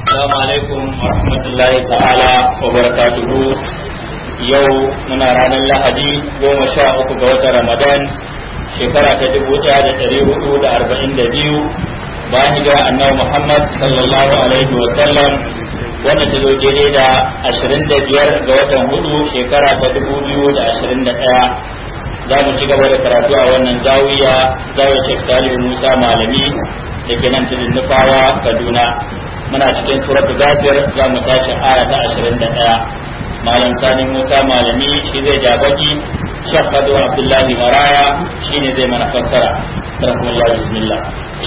Assalamu alaikum wa rahmatullahi ta'ala wa barakatuhu yau muna ranar lahadi goma sha uku ga watan ramadan shekara ta dubu ɗaya da ɗari hudu da arba'in da biyu bayan hijira annabi muhammad sallallahu alaihi wa sallam wanda ta zo daidai da ashirin da biyar ga watan hudu shekara ta dubu biyu da ashirin da ɗaya za mu ci gaba da karatu a wannan zawiya zawiyar shek salihu musa malami da ke nan tudun nufawa kaduna muna cikin suratul ghafir za mu tashi aya ta 21 malam sani musa malami shi zai ja baki shaqqadu abdullahi maraya shine zai mana fassara rahmatullahi bismillah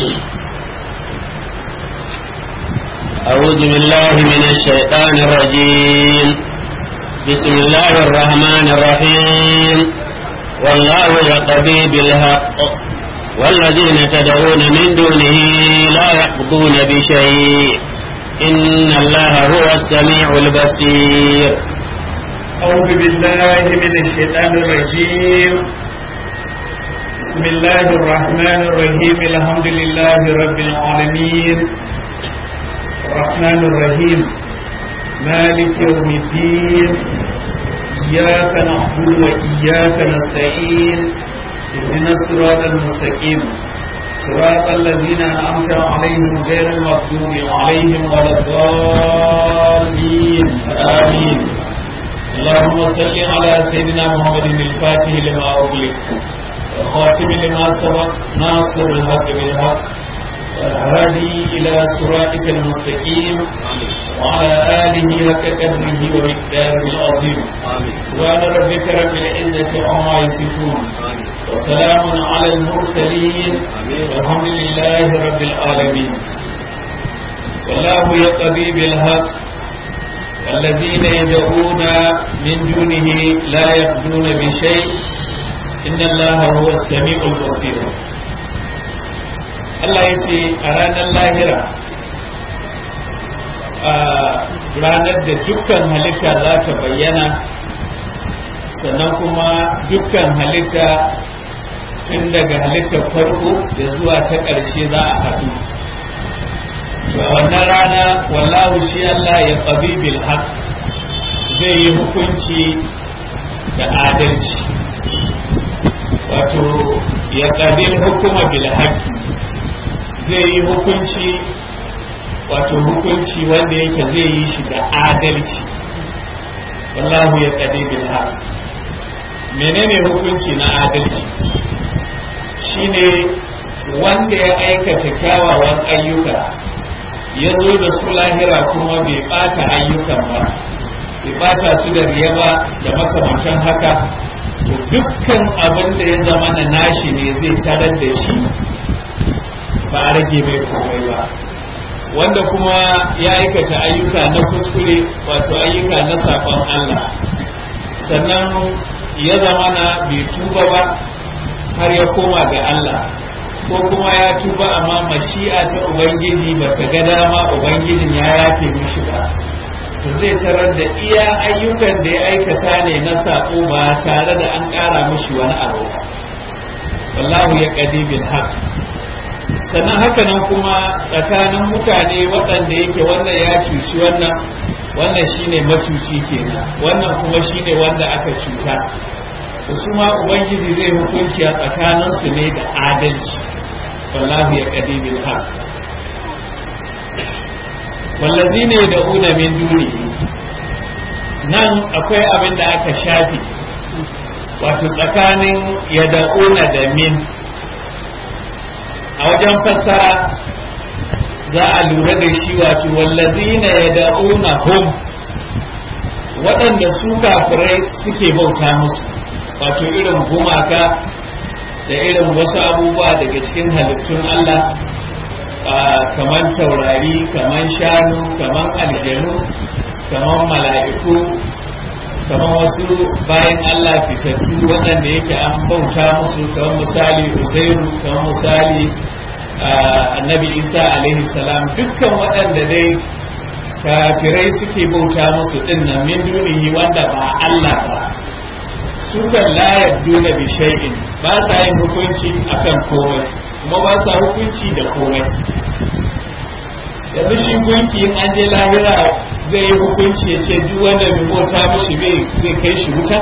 أعوذ بالله من الشيطان الرجيم بسم الله الرحمن الرحيم والله يقضي بالحق والذين تدعون من دونه لا يقضون بشيء إن الله هو السميع البصير أعوذ بالله من الشيطان الرجيم بسم الله الرحمن الرحيم الحمد لله رب العالمين الرحمن الرحيم مالك يوم الدين إياك نعبد وإياك نستعين اهدنا الصراط المستقيم صراط الذين أنعمت عليهم غير المغضوب عليهم ولا الضالين آمين اللهم صل على سيدنا محمد الفاتح لما أغلق والخاتم لما سبق ناصر الحق بالحق والهادي إلى صراطك المستقيم وعلى آله حق قدره ومقداره العظيم سبحان ربك رب العزة عما يصفون وسلام على المرسلين والحمد لله رب العالمين والله يقضي بالحق والذين يدعون من دونه لا يقضون بشيء إن الله هو السميع البصير Allah ya ce a ranar lahira a ranar da dukkan halitta za ta bayyana sannan kuma dukkan halitta tun daga halittar farko da zuwa ta ƙarshe za a haɗu a wannan rana wallahu shi Allah ya ƙabi bil haq zai yi hukunci da adalci wato ya ƙabi hukuma bil haqqi zai yi hukunci wato hukunci wanda yake zai yi shi da adalci wallahu ya ƙabi bil haq menene hukunci na adalci shine wanda ya aikata kyawawan ayyuka ya zo da su lahira kuma bai bata ayyukan ba bai bata su da riya ba da makamantan haka to dukkan abin da ya zama na nashi ne zai tarar da shi ba a rage mai komai ba wanda kuma ya aikata ayyuka na kuskure wato ayyuka na saƙon Allah sannan ya zama na bai tuba ba har ya koma ga Allah ko kuma ya tuba amma mashi'a ta ubangiji ba ta ga dama ubangijin ya yafe mishi ba to zai tarar da iya ayyukan da ya aikata ne na sako ba tare da an ƙara mishi wani abu ba wallahu ya qadi bil haq sannan haka nan kuma tsakanin mutane waɗanda yake wannan ya cuci wannan wannan shine macuci kenan wannan kuma shine wanda aka cuta su ma ubangiji zai hukunci a tsakaninsu ne da adalci wallahu ya kadi bil haq wallazina yad'una min duni nan akwai abin da aka shafi wato tsakanin yad'una da min a wajen fassara za a lura da shi wato wallazina yad'una hum waɗanda su kafirai suke bauta musu wato irin gumaka da irin wasu abubuwa daga cikin halittun Allah kamar taurari kamar shanu kamar aljanu kamar mala'iku kamar wasu bayan Allah fitattu waɗanda yake an bauta musu kamar misali Uzairu kamar misali annabi Isa alaihi salam dukkan waɗanda dai kafirai suke bauta musu ɗin min dunihi wanda ba Allah ba sukan la yadduna bi shay'in ba sa yin hukunci akan komai kuma ba sa hukunci da komai yanzu shi gunki in an je lahira zai yi hukunci ya ce duk wanda bai bauta mishi bai zai kai shi wuta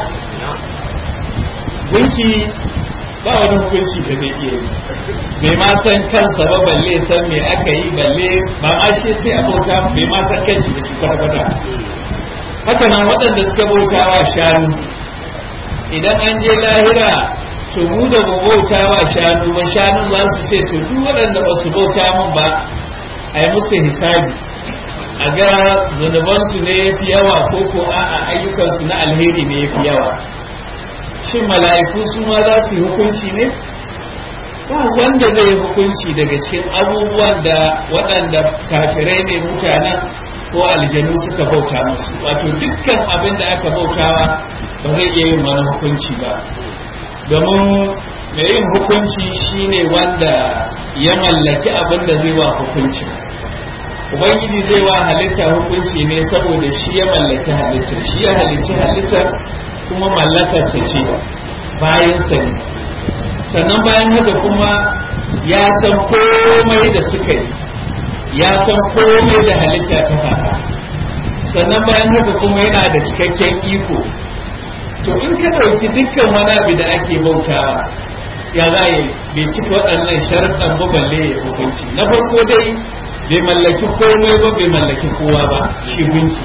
gunki ba wani hukunci da zai iya yi bai ma san kansa ba balle san me aka yi balle ba ma shi sai a bauta bai ma san kanshi da shi kwata haka nan waɗanda suka bauta wa shanu idan an je lahira to mu da mu bauta wa shanu ba shanun za su ce to duk waɗanda ba su bauta min ba a yi musu hisabi a ga zunubansu ne ya fi yawa ko ko a'a ayyukansu na alheri ne ya fi yawa shin mala'iku su ma za su yi hukunci ne ba wanda zai yi hukunci daga cikin abubuwan da waɗanda kafirai ne mutanen ko aljanu suka bauta musu wato dukkan abin da aka bautawa ba zai iya yin wani hukunci ba domin mai yin hukunci shine wanda ya mallaki abin da zai wa hukunci ubangiji zai wa halitta hukunci ne saboda shi ya mallaki halittar shi ya halicci halittar kuma mallakarsa ce bayansa ne sannan bayan haka kuma ya san komai da suka yi ya san komai da halitta ta faɗa sannan bayan haka kuma yana da cikakken iko to in ka ɗauki dukkan wani abu da ake bautawa ya za yi bai cika waɗannan sharaɗan ba balle ya hukunci na farko dai bai mallaki komai ba bai mallaki kowa ba shi gunki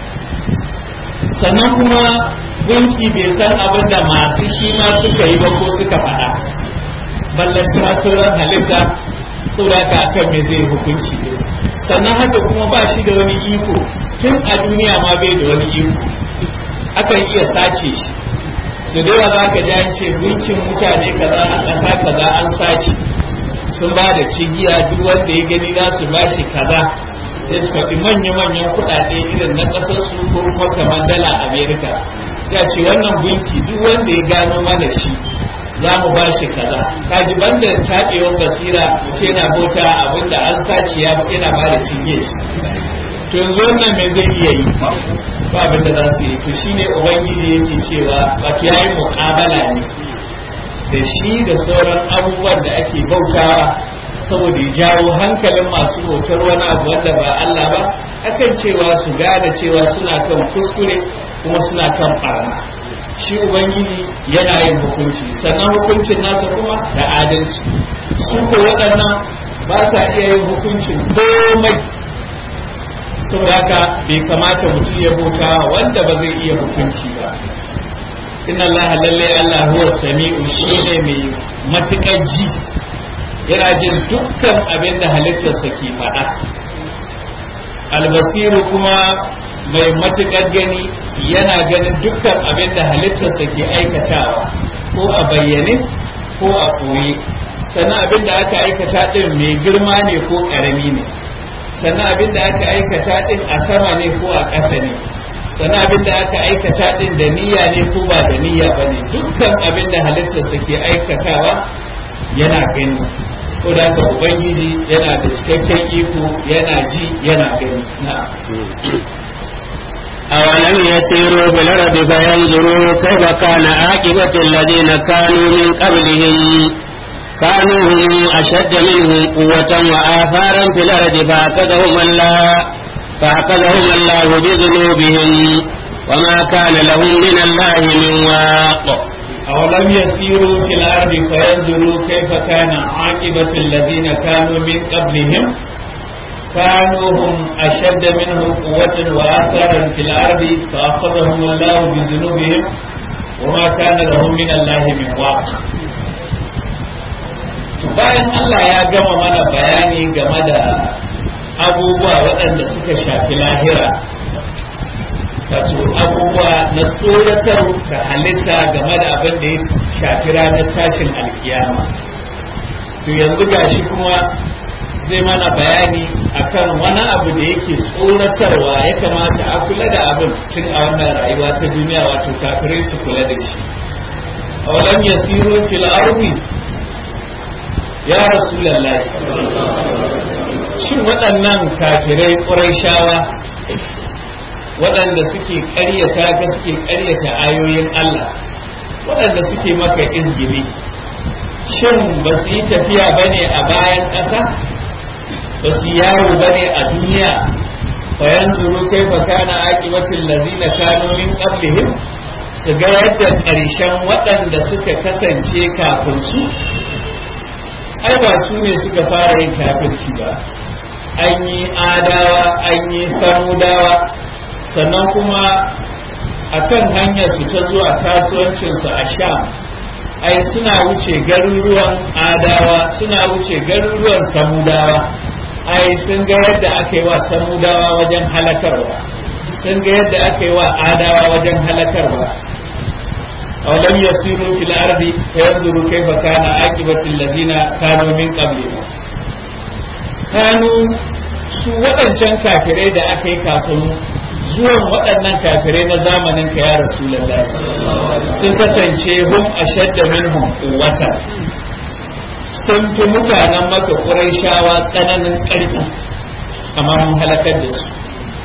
sannan kuma gunki bai san abin da masu shi ma suka yi ba ko suka faɗa ballantana sauran halitta saboda akan me zai hukunci ne sannan haka kuma ba shi da wani iko tun a duniya ma bai da wani iko akan iya sace shi su da yawa za ka ji an ce gunkin mutane kaza a ƙasa kaza an sace sun ba da cigiya duk wanda ya gani za su ba shi kaza sai su faɗi manya-manyan kuɗaɗe irin na ƙasar su ko kuma kamar dala amerika sai a ce wannan gunki duk wanda ya gano mana shi za mu ba shi kaza kaji banda taɓewar basira ce na bauta abinda an sace ya yana ba da cinye shi to yanzu wannan me zai iya yi ba abinda za su yi to shine ubangiji yake cewa wato yayi muƙabala ne da shi da sauran abubuwan da ake bautawa saboda ya jawo hankalin masu bautar wani abu wanda ba Allah ba akan cewa su gane cewa suna kan kuskure kuma suna kan barna shi ubangiji yana yin hukunci sannan hukuncin nasa kuma da adalci su ko waɗannan ba sa iya yin hukuncin komai saboda haka bai kamata mutum ya bauta wanda ba zai iya hukunci ba inna Allah lalle Allah huwa sami'u shine mai matukar ji yana jin dukkan abin da halittarsa ke faɗa albasiru kuma mai matukar gani yana ganin dukkan abin da halittarsa ke aikatawa ko a bayyane ko a koye sannan abin da aka aikata din mai girma ne ko ƙarami ne sannan abin da aka aikata din a sama ne ko a ƙasa ne sannan abin da aka aikata din da niyya ne ko ba da niyya ba ne dukkan abin da halittarsa ke aikatawa yana gani ko da haka ubangiji yana da cikakken iko yana ji yana gani na'am أولم يسيروا في الأرض فينظروا كيف كان عاقبة الذين كانوا من قبلهم كانوا هم أشد منهم قوة وآثارا في الأرض فأخذهم الله فأخذهم الله بذنوبهم وما كان لهم من الله من واق أولم يسيروا في الأرض فينظروا كيف كان عاقبة الذين كانوا من قبلهم كانوا هم أشد منهم قوة وآثارا في الأرض فأخذهم الله بذنوبهم وما كان لهم من الله من واق bayan Allah ya gama mana bayani game da abubuwa waɗanda suka shafi lahira wato abubuwa na tsoratar ka halitta game da abin da ya shafi ranar tashin alkiyama to yanzu gashi kuma zai mana bayani akan wani abu da yake tsoratarwa ya kamata a kula da abin tun a wannan rayuwa ta duniya wato kafirai su kula da shi awalam yasiru fil ardi ya rasulullahi shin waɗannan kafirai ƙurayshawa waɗanda suke ƙaryata ka suke ƙaryata ayoyin Allah waɗanda suke maka izgiri shin ba su yi tafiya ba ne a bayan ƙasa ba su yawo bane a duniya fa yanzuru kaifa kana aqibatul ladzina kanu min qablihim su ga yadda ƙarshen waɗanda suka kasance kafin su ai ba su ne suka fara yin kafirci ba an yi adawa an yi samudawa sannan kuma akan hanyar su ta zuwa kasuwancinsu a sham ai suna wuce garuruwan adawa suna wuce garuruwan samudawa ai sun ga yadda aka yi wa samudawa wajen halakarwa sun ga yadda aka yi wa adawa wajen halakarwa aw lam yasiru fil ardi fayanzuru kayfa kana aqibatu allazina kanu min qablihim kanu su waɗancan kafirai da aka yi kafin zuwan waɗannan kafirai na zamanin ka ya rasulullahi sun kasance hum ashadda minhum quwwata sun fi mutanen maka ƙurayshawa tsananin ƙarfi amma mun halakar da su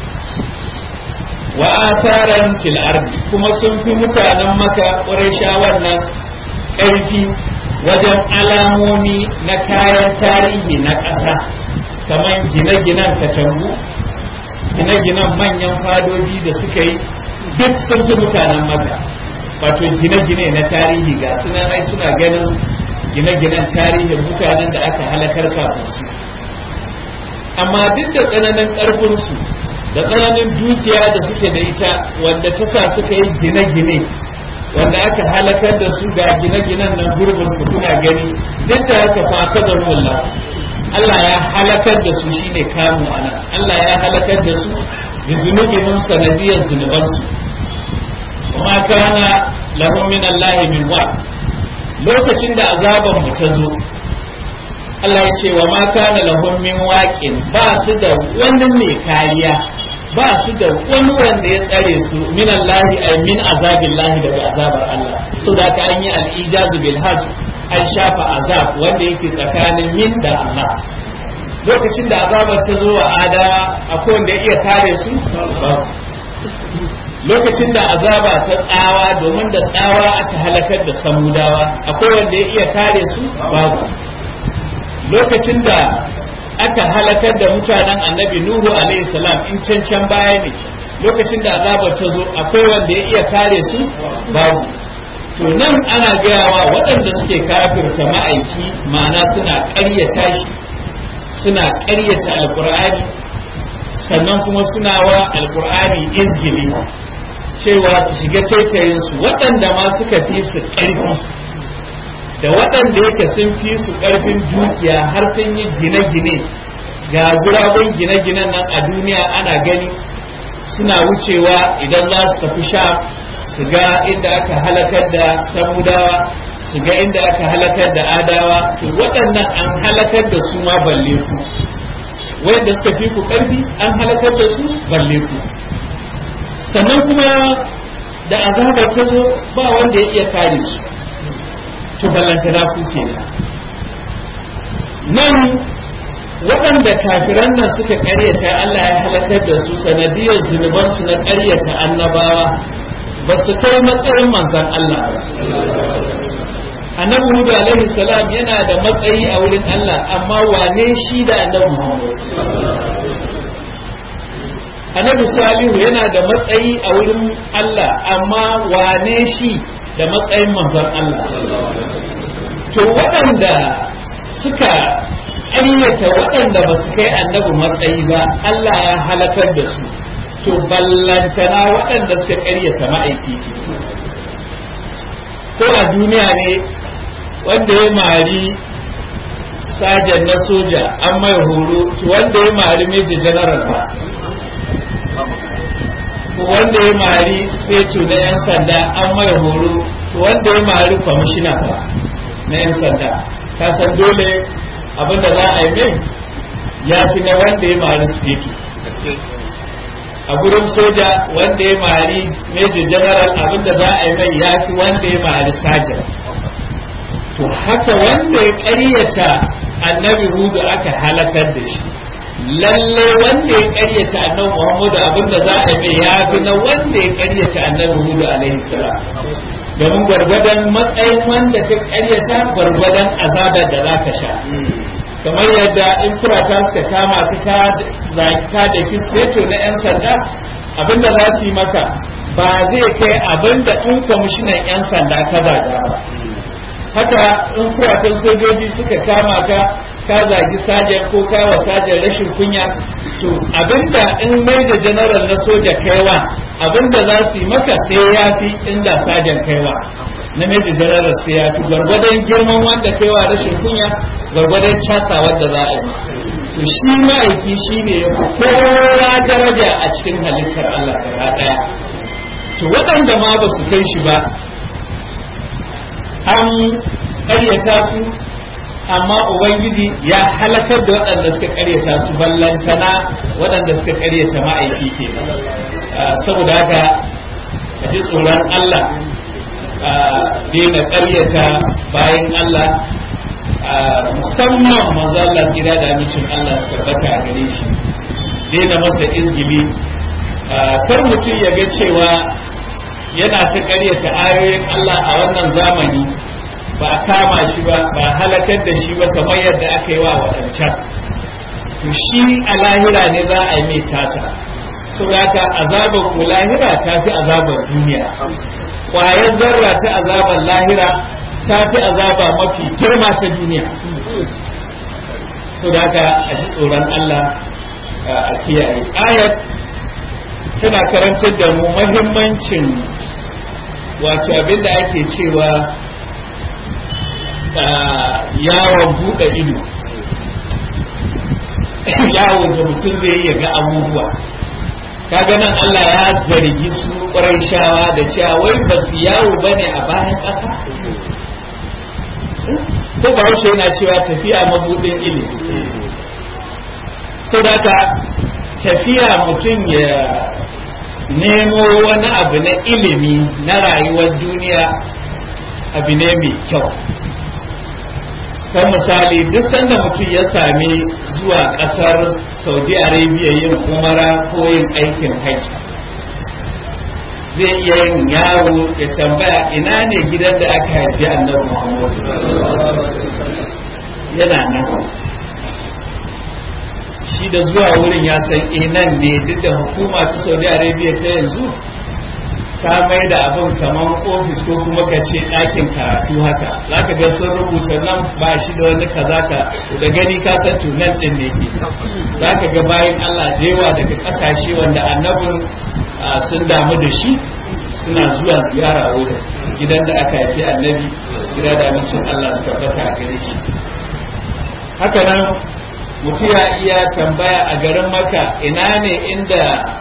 wa asaran fil ardi kuma sun fi mutanen maka ƙurayshawan nan ƙarfi wajen alamomi na kayan tarihi na ƙasa kamar gine-ginen katangu gine-ginen manyan fadoji da suka yi duk sun fi mutanen maka wato gine-gine na tarihi ga suna ai suna ganin gine-ginen tarihin mutanen da aka halakar kafin su amma duk da tsananin ƙarfinsu da tsananin dukiya da suke da ita wanda ta sa suka yi gine-gine wanda aka halakar da su ga gine-ginen nan gurbin su kuna gani duk da haka fa aka zarwalla Allah ya halakar da su shine kamu ana Allah ya halakar da su bi zunubihim sanadiyar zunubansu kuma kana lahum min Allah min wa lokacin da azaban mu ta zo Allah ya ce wa ma kana lahum min waqin ba su da wani mai kariya ba su da wani wanda ya tsare su min Allah ay min azabillahi daga azabar Allah to da ka an yi al-ijazu bil hasb an shafa azab wanda yake tsakanin min da Allah lokacin da azabar ta zo wa adawa akwai wanda ya iya kare su lokacin da azaba ta tsawa domin da tsawa aka halakar da samudawa akwai wanda ya iya kare su babu lokacin da aka halakar da mutanen annabi nuhu alaihi salam in can can baya ne lokacin da azabar ta zo akwai wanda ya iya kare su babu to nan ana gayawa waɗanda suke kafirta ma'aiki ma'ana suna ƙaryata shi suna ƙaryata alƙur'ani sannan kuma suna wa alƙur'ani izgili cewa su shiga taitayinsu waɗanda ma suka fi su ƙarfi da waɗanda yake sun fi su ƙarfin dukiya har sun yi gine-gine ga gurabun gine-ginen nan a duniya ana gani suna wucewa idan za su tafi sha su ga inda aka halakar da samudawa su ga inda aka halakar da adawa to waɗannan an halakar da su ma balle ku wanda suka fi ku ƙarfi an halakar da su balle ku sannan kuma da azaba ta zo ba wanda ya iya kare su to ballanta na ku kenan nan waɗanda kafiran nan suka ƙaryata Allah ya halakar da su sanadiyar zunubansu na ƙaryata annabawa ba su kai matsayin manzan Allah ba annabi Hudu alaihi salam yana da matsayi a wurin Allah amma wane shi da annabi Muhammad annabi Salihu yana da matsayi a wurin Allah amma wane shi da matsayin manzan Allah to waɗanda suka ƙaryata waɗanda ba su kai annabi matsayi ba Allah ya halakar da su to ballantana waɗanda suka ƙaryata ma'aiki ko a duniya ne wanda ya mari sajan na soja an mai horo to wanda ya mari major general ba ko wanda ya mari fetu na 'yan sanda an mai horo to wanda ya mari kwamishina ba na 'yan sanda ka san dole abinda za a yi mai ya fi na wanda ya mari fetu a gurin soja wanda ya mari major general abinda za a yi mai ya fi wanda ya mari sajan to haka wanda ya ƙaryata annabi hudu aka halakar da shi lalle wanda ya ƙaryata annabi muhammadu abinda za a yi mai ya fi na wanda ya ƙaryata annabi hudu alaihi salam domin gwargwadon matsayin wanda ka ƙaryata gwargwadon azabar da za ka sha kamar yadda in kurata suka kama ka ka da kisketo na 'yan sanda abinda za su yi maka ba zai kai abinda in kwamishinan 'yan sanda ka zaga ba haka in kuratan sojoji suka kama ka ka zagi sajan ko ka wa sajan rashin kunya to abinda in major general na soja kaiwa abinda za su yi maka sai ya fi inda sajan kaiwa na major general sai ya fi gwargwadon girman wanda kaiwa rashin kunya gwargwadon casa wanda za a yi to shi ma'aiki shi ne ya kowa daraja a cikin halittar Allah gaba daya to waɗanda ma ba su kai shi ba an ƙaryata su amma ubangiji ya halakar da waɗanda suka ƙaryata su ballantana waɗanda suka ƙaryata ma'aiki ke saboda haka a ji tsoron Allah a daina ƙaryata bayan Allah musamman manzo Allah tsira da amincin Allah su tabbata a gare shi daina masa izgili kar mutum ya ga cewa yana ta ƙaryata ayoyin Allah a wannan zamani ba a kama shi ba ba a halakar da shi ba kamar yadda aka yi wa waɗancan to shi a lahira ne za a yi mai tasa saboda azabar ku lahira ta fi azabar duniya ƙwayar zarra ta azabar lahira ta fi azaba mafi girma ta duniya saboda a ji tsoron Allah a kiyaye ayat tana karantar da mu mahimmancin wato abinda ake cewa yawon buɗe ido yawon da mutum zai iya ga abubuwa kaga nan Allah ya zargi su ƙwarai shawa da cewa wai ba su yawo ba ne a bayan ƙasa ko ba haushe yana cewa tafiya mabuɗin ilimi sau da tafiya mutum ya nemo wani abu na ilimi na rayuwar duniya abu ne mai kyau kan misali duk sanda mutum ya sami zuwa kasar saudi arabia yin umara ko yin aikin haji zai iya yin yawo ya tambaya ina ne gidan da aka haifi annabi muhammad yana nan shi da zuwa wurin ya san nan ne duk da hukuma ta saudi arabia ta yanzu ta mai da abin kamar ofis ko kuma ka ce ɗakin karatu haka za ka ga sun rubuta nan ba shi da wani kaza ka da gani ka san tunan ɗin ne ke za ka ga bayan Allah da yawa daga ƙasashe wanda annabin sun damu da shi suna zuwa ziyara wurin gidan da aka haifi annabi sira da amincin Allah su tabbata a gare shi haka nan mutum ya iya tambaya a garin maka ina ne inda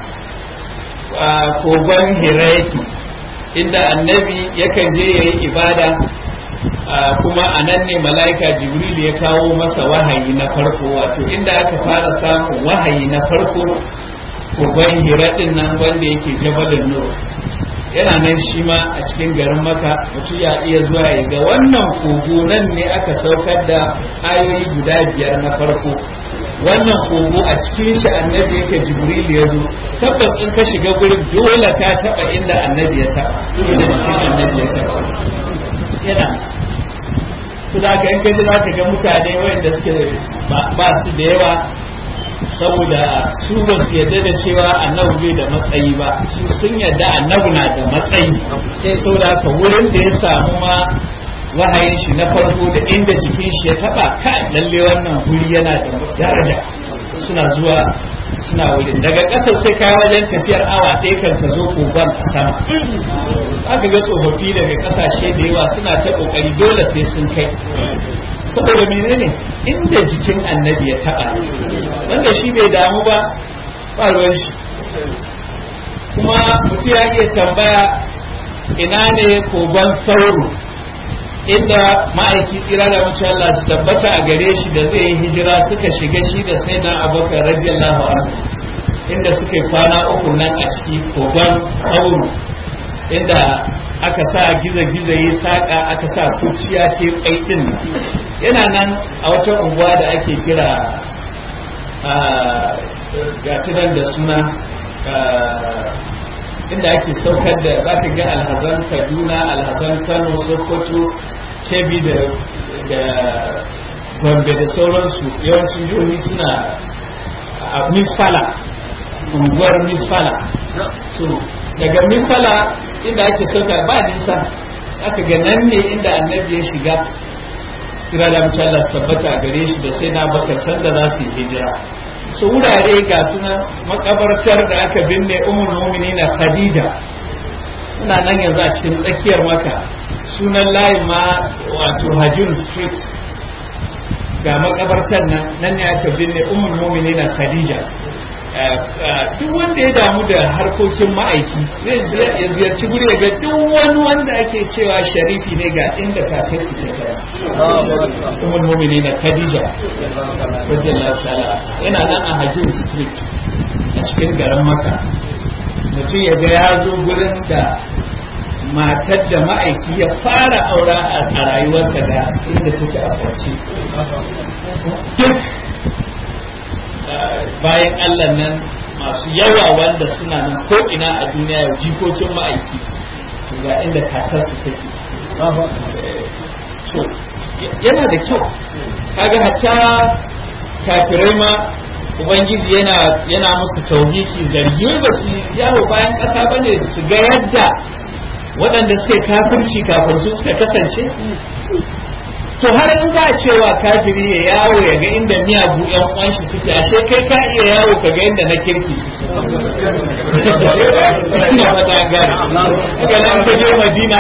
kogon hiraki inda annabi yakan je ya yi ibada kuma a nan ne mala'ika jibril ya kawo masa wahayi na farko wato inda aka fara samun wahayi na farko kogon hiraɗin nan wanda yake jabalin nur yana nan shi ma a cikin garin maka mutum ya iya zuwa ya ga wannan kogo nan ne aka saukar da ayoyi guda biyar na farko wannan kogo a cikin shi annabi yake jibril ya zo tabbas in ka shiga gurin dole ka taba inda annabi ya taba inda annabi ya taba yana su da ka in kaji za ka ga mutane wanda suke ba su da yawa saboda su ba su yarda da cewa annabi bai da matsayi ba su sun yarda annabi na da matsayi sai saboda ka wurin da ya samu ma wahayin shi na farko da inda jikin shi ya taba kai lalle wannan guri yana da daraja suna zuwa suna wurin daga ƙasar sai kai wajen tafiyar awa ɗaya kan ka zo kogon a sama aka ga tsofaffi daga ƙasashe da yawa suna ta ƙoƙari dole sai sun kai saboda menene inda jikin annabi ya taba wanda shi bai damu ba ba ruwan shi kuma mutum ya iya tambaya ina ne kogon sauro inda ma'aiki tsira da mutum Allah su tabbata a gare shi da zai yi hijira suka shiga shi da sai na abokan radiyallahu anhu inda suka yi kwana uku nan a ciki kogon sauro inda aka sa giza-giza yi saƙa aka sa kuciya ke ɗin yana nan a wata unguwa da ake kira gatinan da suna inda ake saukar da za ka ga alhazan kaduna alhazan kano sokoto kebi da gombe da sauransu yawancin jihohi suna a misfala unguwar misfala so daga misfala inda ake sauka ba nisa aka ga nan ne inda annabi ya shiga kira da mutu Allah tabbata a gare shi da sai na bakar sanda za su yi hijira so wurare ga suna makabartar da aka binne umar na khadija ina nan yanzu a cikin tsakiyar maka sunan layin ma wato hajjun street ga makabartar nan nan ne aka binne umar na khadija duk wanda ya damu da harkokin ma'aiki zai ya ziyarci guri ga duk wani wanda ake cewa sharifi ne ga inda kafin su ta kara umar mumini na khadija radiyallahu ta'ala yana nan a hajjin street a cikin garin maka mutum ya ga ya zo gurin da matar da ma'aiki ya fara aura a rayuwarsa da inda take a kwance duk bayan Allah nan masu yawa wanda suna nan ko ina a duniya yau jikokin ma'aiki ga inda kakarsu take so yana da kyau kaga hatta kafirai ma ubangiji yana yana musu tauhiki zargi ba su yawo bayan ƙasa bane su ga yadda waɗanda suke kafirci kafin su suka kasance to har in za a cewa kafiri ya yawo ya ga inda miyagu yan uwan shi suke ashe kai ka iya yawo ka ga inda na kirki suke ina fata gane haka nan ka je madina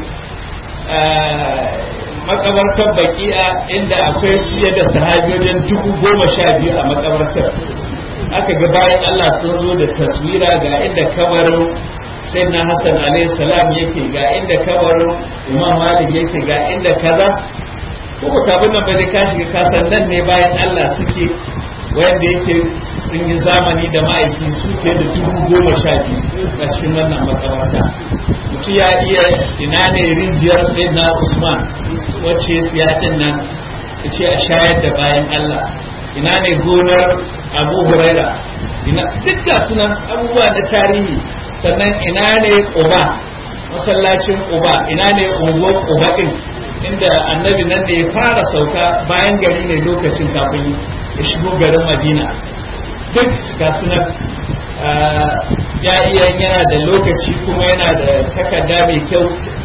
makabartar baki'a inda akwai fiye da sahabi wajen dubu goma sha biyu a makabartar aka ga bayan Allah sun zo da taswira ga inda kabarin sai na Hassan alaihi salam yake ga inda kabarin Imam Malik yake ga inda kaza ko ba kafin nan ba zai ka shiga kasan nan ne bayan Allah suke wanda yake sun yi zamani da ma'aiki su fiye da dubu goma sha biyu a cikin wannan makabarta mutum ya iya ina ne rijiyar sai na Usman wacce ya din nan ya ce a shayar da bayan Allah ina ne gonar Abu Huraira ina duk ga sunan abubuwa na tarihi sannan ina ne Quba masallacin Quba ina ne unguwar Quba din inda annabi nan da ya fara sauka bayan gari ne lokacin kafin ya shigo garin madina duk ga sunan ya iya yana da lokaci kuma yana da takarda mai kyau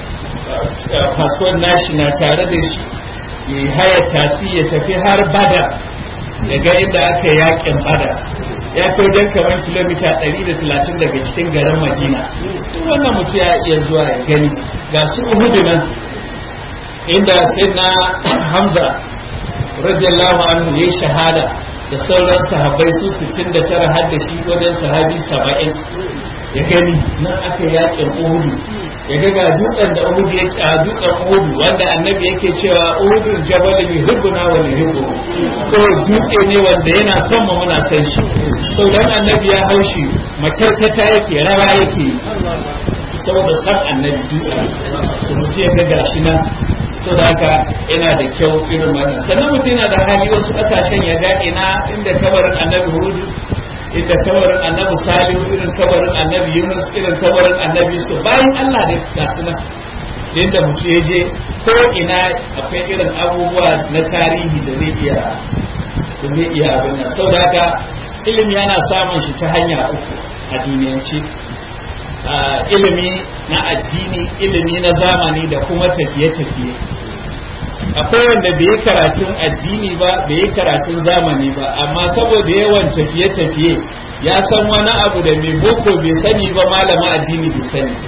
fasfon nashi na tare da shi ya haya tasi ya tafi har bada ya ga inda aka yakin bada ya kai wajen kamar kilomita 130 daga cikin garin madina wannan mutum ya iya zuwa ya gani ga su uhudu nan inda sai na hamza radiyallahu anhu yayi shahada da sauran sahabbai su 69 har da shi wajen sahabi 70 ya gani nan aka yakin uhudu ya ga ga dutsen da uhudu yake a dutsen uhudu wanda annabi yake cewa uhudu jabal yuhibbuna wa yuhibbu ko dutse ne wanda yana son mu muna son shi sau dan annabi ya haushi makarkata yake rawa yake saboda san annabi dutsen kuma ce ga gashi nan so da haka yana da kyau irin wannan sannan mutum yana da hali wasu kasashen ya ga ina inda kabarin annabi hudu inda kabarin annabi salihu irin kabarin annabi yunus irin kabarin annabi su bayan allah da ga su nan inda mutum ya je ko ina akwai irin abubuwa na tarihi da zai iya da zai iya abin nan sau da haka ilimi yana samun shi ta hanya uku a duniyance ilimi na addini ilimi na zamani da kuma tafiye-tafiye akwai wanda bai yi karatun addini ba bai yi karatun zamani ba amma saboda yawan tafiye-tafiye ya san wani abu da mai boko bai sani ba malama addini bai sani ba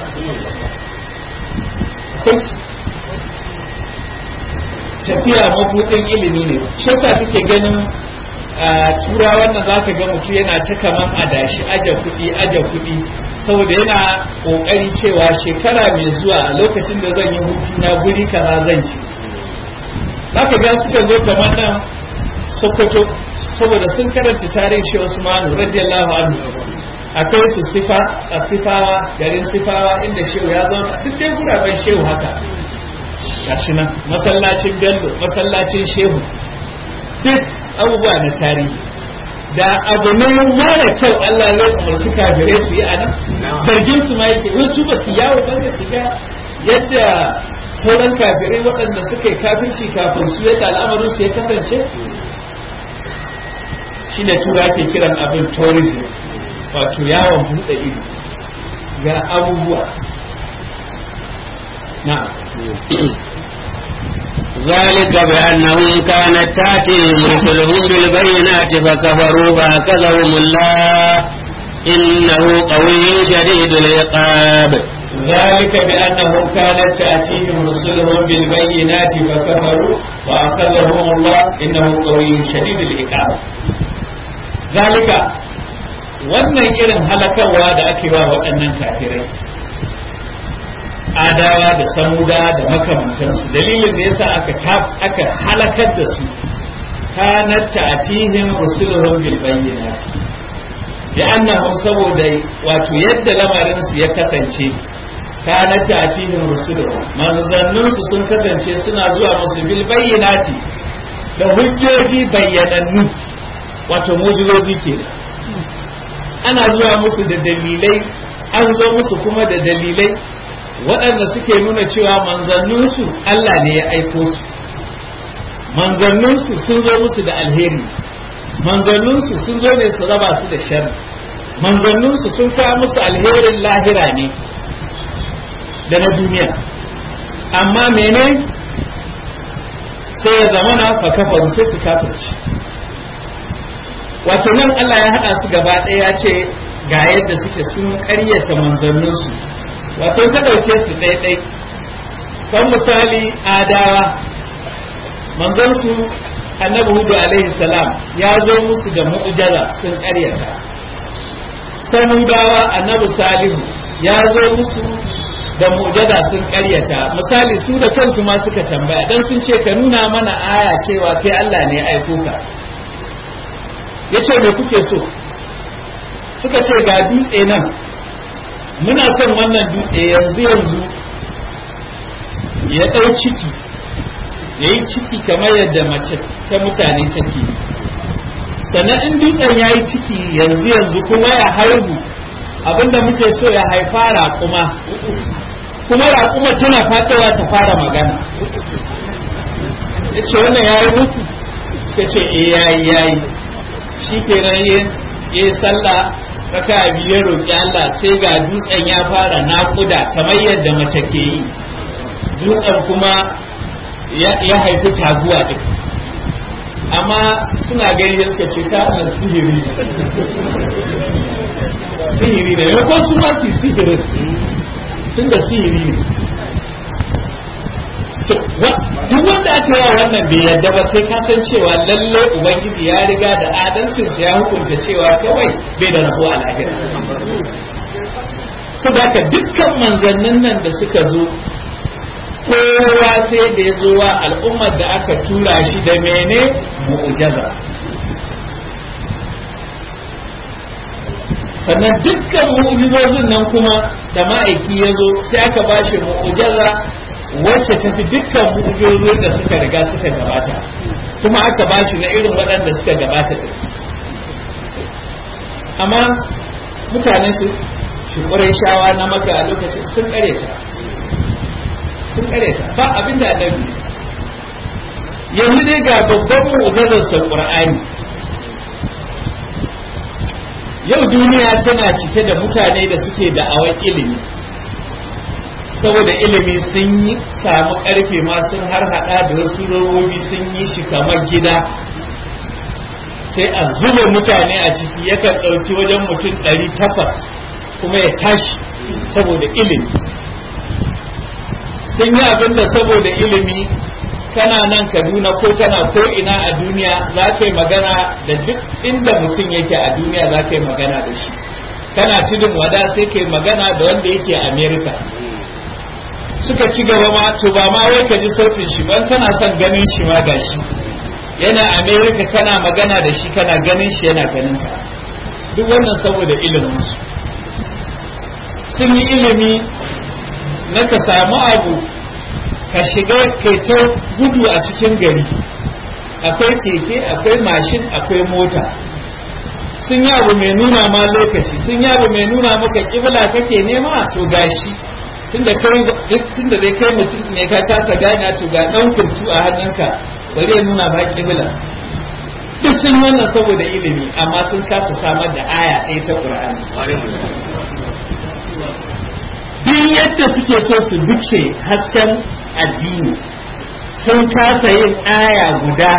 tafiya mabudin ilimi ne shi yasa kake ganin tura wannan zaka ga mutum yana ta kaman adashi aje kuɗi aje kuɗi saboda yana kokari cewa shekara mai zuwa a lokacin da zan yi hutu na guri kaza zan ci zaka ga suka zo kamar nan sokoto saboda sun karanta tarihin shi Usmanu radiyallahu anhu akwai su sifa a sifawa garin sifawa inda shehu ya zauna duk dai guraben shehu haka gashi nan masallacin bello masallacin shehu duk abubuwa na tarihi da abu ne mara kyau Allah ya umarci kafirai su yi a nan zargin su ma yake wasu ba su yawo ba da su ga yadda sauran kafirai waɗanda suka yi kafirci kafin su yadda al'amarin su ya kasance shi ne tura ke kiran abin tourism wato yawon buɗe ido ga abubuwa na ذلك بأنهم كانت تأتيهم رسلهم بالبينات فكفروا فأخذهم الله إنه قوي شديد العقاب ذلك بأنهم كانت تأتيهم رسلهم بالبينات فكفروا وأخذهم الله إنه قوي شديد العقاب ذلك wannan irin halakarwa da ake wa waɗannan kafirai adawa da samuda da makamantansu dalilin da yasa aka aka halakar da su kanat ta'tihim rusuluhum bil bayyinati li'annahum saboda wato yadda lamarin su ya kasance kanat ta'tihim rusuluhum manzannun su sun kasance suna zuwa musu bil bayyinati da hujjoji bayyanannu wato mujizozi kenan ana zuwa musu da dalilai an zo musu kuma da dalilai waɗanda suke nuna cewa manzanninsu Allah ne ya aiko su manzanninsu sun zo musu da alheri manzanninsu sun zo ne su raba su da sharri manzanninsu sun kawo musu alherin lahira ne da na duniya amma mene sai ya zama na fakafaru sai su kafirci wato nan Allah ya haɗa su gaba ɗaya ya ce ga yadda suke sun ƙaryata manzanninsu wato ta ɗauke su ɗaiɗai kan misali adawa manzansu annabi hudu alaihi salam ya zo musu da mu'jaza sun ƙaryata samudawa annabi salihu ya zo musu da mu'jaza sun ƙaryata misali su da kansu ma suka tambaya dan sun ce ka nuna mana aya cewa kai Allah ne aiko ka yace me kuke so suka ce ga dutse nan muna son wannan dutse yanzu yanzu ya ɗau ciki ya yi ciki kamar yadda mace ta mutane take sannan in dutsen ya yi ciki yanzu yanzu kuma ya haihu abinda muke so ya haifa raƙuma kuma raƙuma tana fatowa ta fara magana ya ce wannan ya yi muku suka ce eh ya yi ya yi shi kenan ya yi sallah raka biyar roƙi Allah sai ga dutsen ya fara naƙuda kamar yadda mace ke yi dutsen kuma ya haifi taguwa ɗin amma suna gani suka ce ta sihiri sihiri ne ya su ma su sihirin tun da sihiri ne duk wanda aka yawa wannan bai yadda ba sai kasan cewa lalle ubangiji ya riga da adalcinsa ya hukunta cewa kawai bai da rabuwa a lahira su ka dukkan manzannin nan da suka zo kowa sai da ya zo wa al'ummar da aka tura shi da mene mu'ujaza sannan dukkan mu'ujizozin nan kuma da ma'aiki ya zo sai aka ba shi mu'ujaza wacce ta fi dukkan mu'ujizozin da suka riga suka gabata kuma aka ba shi na irin waɗanda suka gabata din amma mutane su shi shawa na maka a lokacin sun kare ta sun kare ta ba abin da annabi yanzu dai ga babban mu'jizar sa qur'ani yau duniya tana cike da mutane da suke da awan ilimi saboda ilimi sun yi samu karfe ma sun har hada da wasu robobi sun yi shi kamar gida sai a zuba mutane a ciki yakan ɗauki wajen mutum ɗari takwas kuma ya tashi saboda ilimi sun yi abin da saboda ilimi kana nan kaduna ko kana ko ina a duniya za ka yi magana da duk inda mutum yake a duniya za ka yi magana da shi kana tudun wada sai ka yi magana da wanda yake a america suka ci gaba ma to ba ma wai ka ji sautin shi ban kana son ganin shi ma gashi yana america kana magana da shi kana ganin shi yana ganin ka duk wannan saboda ilimin su sun yi ilimi na ka samu abu ka shiga kai ta gudu a cikin gari akwai keke akwai mashin akwai mota sun yi abu mai nuna ma lokaci sun yi abu mai nuna maka kibla kake nema to gashi tunda kai tunda dai kai mutum ne ka kasa gane to ga dan kurtu a hannunka bari ya nuna ba kibla duk sun wannan saboda ilimi amma sun kasa samar da aya ɗaya ta Qur'ani duk yadda suke so su bice hasken addini sun kasa yin aya guda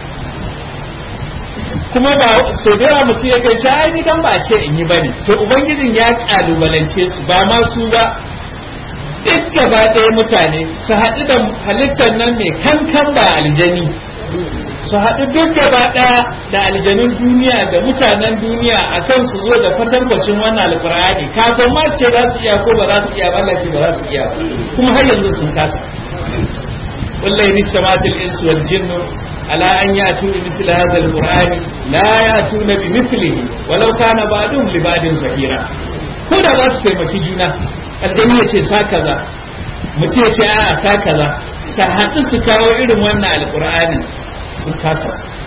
kuma ba so da yawa mutum ya kai ai ni kan ba ce in yi bane to ubangijin ya kalubalance su ba ma su ba duk gaba ɗaya mutane su haɗu da halittar nan mai kankan ba aljani su haɗu duk gaba ɗaya da aljanun duniya da mutanen duniya a kan su zo da kwatankwacin wannan alƙur'ani kafin ma su ce za su iya ko ba za su iya ba Allah ce ba za su iya ba kuma har yanzu sun kasa wallahi ni samatil insu wal jinnu على أن يأتوا بمثل هذا القرآن لا يأتون بمثله ولو كان بعضهم لبعض ظهيرا ko da za su taimaki juna aljani ya ce sa kaza mutum ya ce a'a sa kaza sa haɗu su kawo irin wannan alƙur'anin su kasa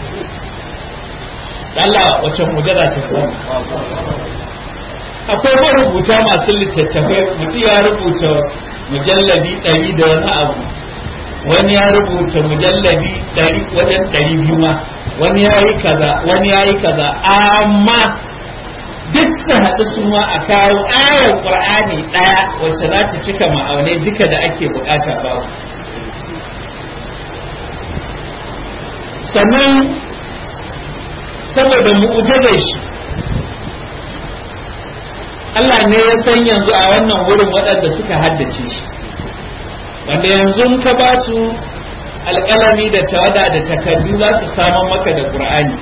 Allah wacce mujaza ta kuma akwai marubuta masu littattafai mutum ya rubuta mujalladi ɗari da wani abu wani ya rubuta mujallabi ɗari wajen ɗari biyu ma wani ya yi kaza wani ya yi kaza amma duk su haɗu su ma a kawo ayar ƙur'ani ɗaya wacce za ta cika ma'aunai duka da ake bukata babu sannan saboda mu'ujizar shi Allah ne ya san yanzu a wannan wurin waɗanda suka haddace shi wanda yanzu ka ba su alƙalami da tawada da takardu za su saman maka da ƙur'ani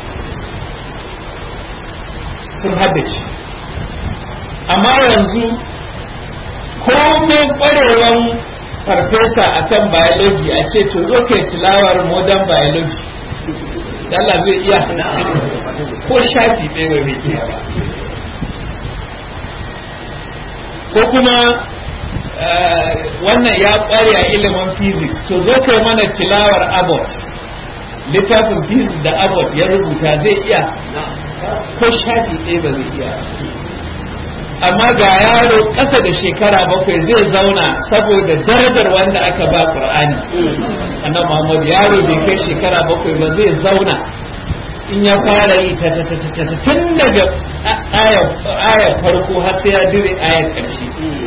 sun haddace amma yanzu komai ƙwarewan farfesa akan biology a ce to zo kai tilawar modern biology Allah zai iya ko shafi ɗaya bai iya ba ko kuma wannan ya kware a ilimin physics to zo kai mana tilawar abbott littafin physics da abbott ya rubuta zai iya ko shafi ɗaya ba zai iya amma ga yaro ƙasa da shekara bakwai zai zauna saboda darajar wanda aka ba qur'ani annabi muhammad yaro bai kai shekara bakwai ba zai zauna in ya fara yi ta ta ta ta tun daga ayar farko har sai ya dire ayar ƙarshe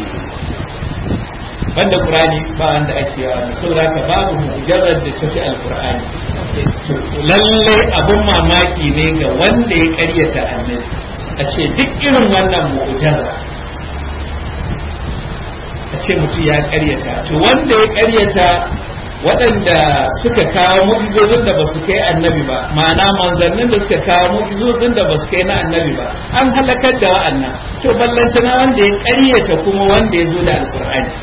banda qur'ani ba wanda ake yawa da saboda ka babu mujarrad da tafi alqur'ani lalle abun mamaki ne ga wanda ya karyata annabi a ce duk irin wannan mu'jaza a ce mutum ya karyata to wanda ya karyata waɗanda suka kawo mu'jizozin da ba su kai annabi ba ma'ana manzannin da suka kawo mu'jizozin da ba su kai na annabi ba an halakar da wa'annan to ballantana wanda ya karyata kuma wanda ya zo da alqur'ani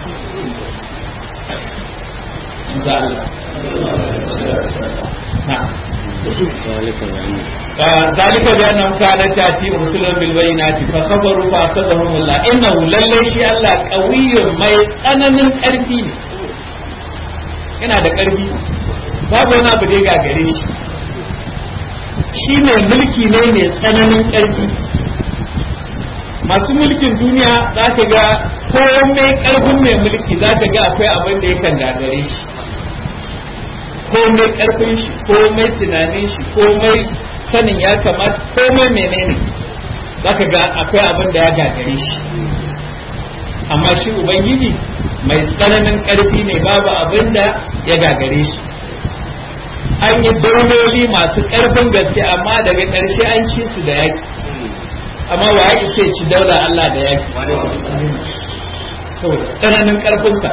ذلك بأنهم كانت تأتي رسلا بالبينات فخبروا فأخذهم الله إنه للي شيء الله قوي ما يتأنا من ƙarfi yana da ƙarfi babu wani abu da ya gagare shi shi mai mulki ne mai tsananin ƙarfi masu mulkin duniya za ka ga komai ƙarfin mai mulki za ka ga akwai abin da yakan gagare shi komai karfin shi komai tunanin shi komai sanin ya kamata komai menene zaka ga akwai abin da ya gagare shi amma shi ubangiji mai tsananin karfi ne babu abin da ya gagare shi an yi dauloli masu karfin gaske amma daga ƙarshe an ci su da yaki amma wa ya isa ci daula Allah da yaki tsananin karfinsa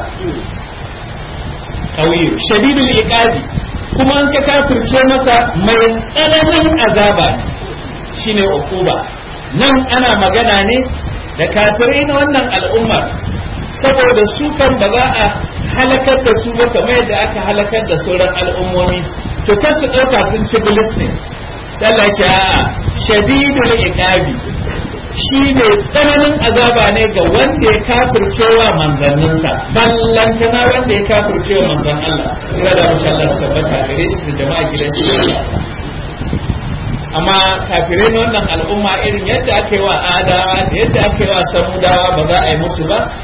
kauye shadidul iqabi kuma an ka kafirce masa mai tsananin azaba shine ukuba nan ana magana ne da kafirai na wannan al'ummar saboda su kan ba za a halakar da su ba kamar yadda aka halakar da sauran al'ummomi to kar su ɗauka sun ci bilis ne sallah ce a'a shadidul iqabi shi ne tsananin azaba ne ga wanda ya kafircewa manzanninsa ballantana wanda ya kafircewa manzan Allah ira da mace Allah su tabbata gare shi da jama'a gidan shi amma kafirai na wannan al'umma irin yadda aka yi wa adawa da yadda aka yi wa samudawa ba za a yi musu ba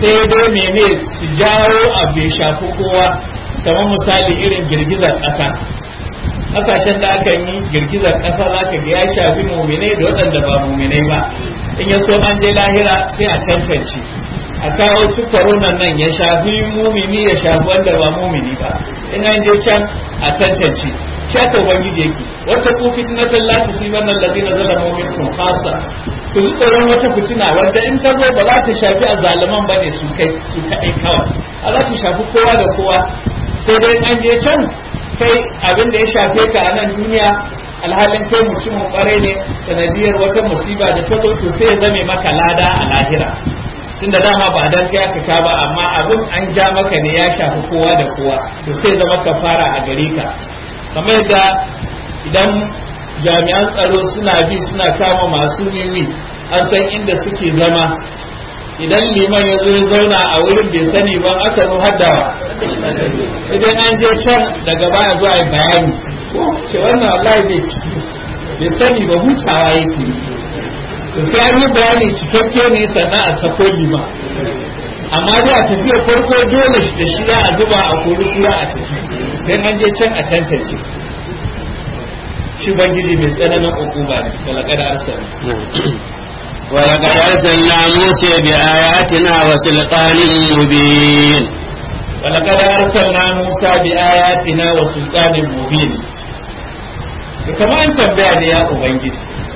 sai dai mene su jawo abu ya shafi kowa kamar misali irin girgizar ƙasa kasashen da aka yi girgizar ƙasa za ka ga ya shafi muminai da waɗanda ba muminai ba in ya so an je lahira sai a tantance a kawo su koronan nan ya shafi mumini ya shafi wanda ba mumini ba in an je can a tantance shi aka ubangiji yake wata ku fitnatan la tusibanna alladhina zalamu minkum khassa ku ji tsoron wata fitina wanda in ta zo ba za ta shafi azzaluman bane su kai su kai kawai a za ta shafi kowa da kowa sai dai an je can kai abin da ya shafe ka a nan duniya alhalin kai mutumin kwarai ne sanadiyar wata musiba da ta zo to sai ya zame maka lada a lahira tunda dama ba dan kai aka ka ba amma abin an ja maka ne ya shafi kowa da kowa to sai zama ka fara a gare ka kamar yadda idan jami'an tsaro suna bi suna kama masu nimi an san inda suke zama idan liman ya zo ya zauna a wurin bai sani ba aka zo haddawa idan an je can daga baya zuwa yi bayani ce wannan wallahi bai ciki bai sani ba hutawa yake to sai an yi bayani cikakke ne sannan a sako lima amma dai a tafiya farko dole shi da shi a zuba a kori kura a tafi dan an je can a tantance shi bangiji mai tsananin hukuma ne walaqad arsala ولقد أرسلنا موسى بآياتنا وسلطان مبين ولقد أرسلنا موسى بآياتنا وسلطان مبين كما أن تنبيه يا أبنجي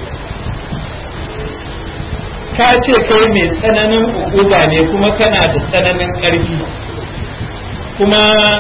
ka ce kai mai tsananin ukuba ne kuma kana da tsananin ƙarfi kuma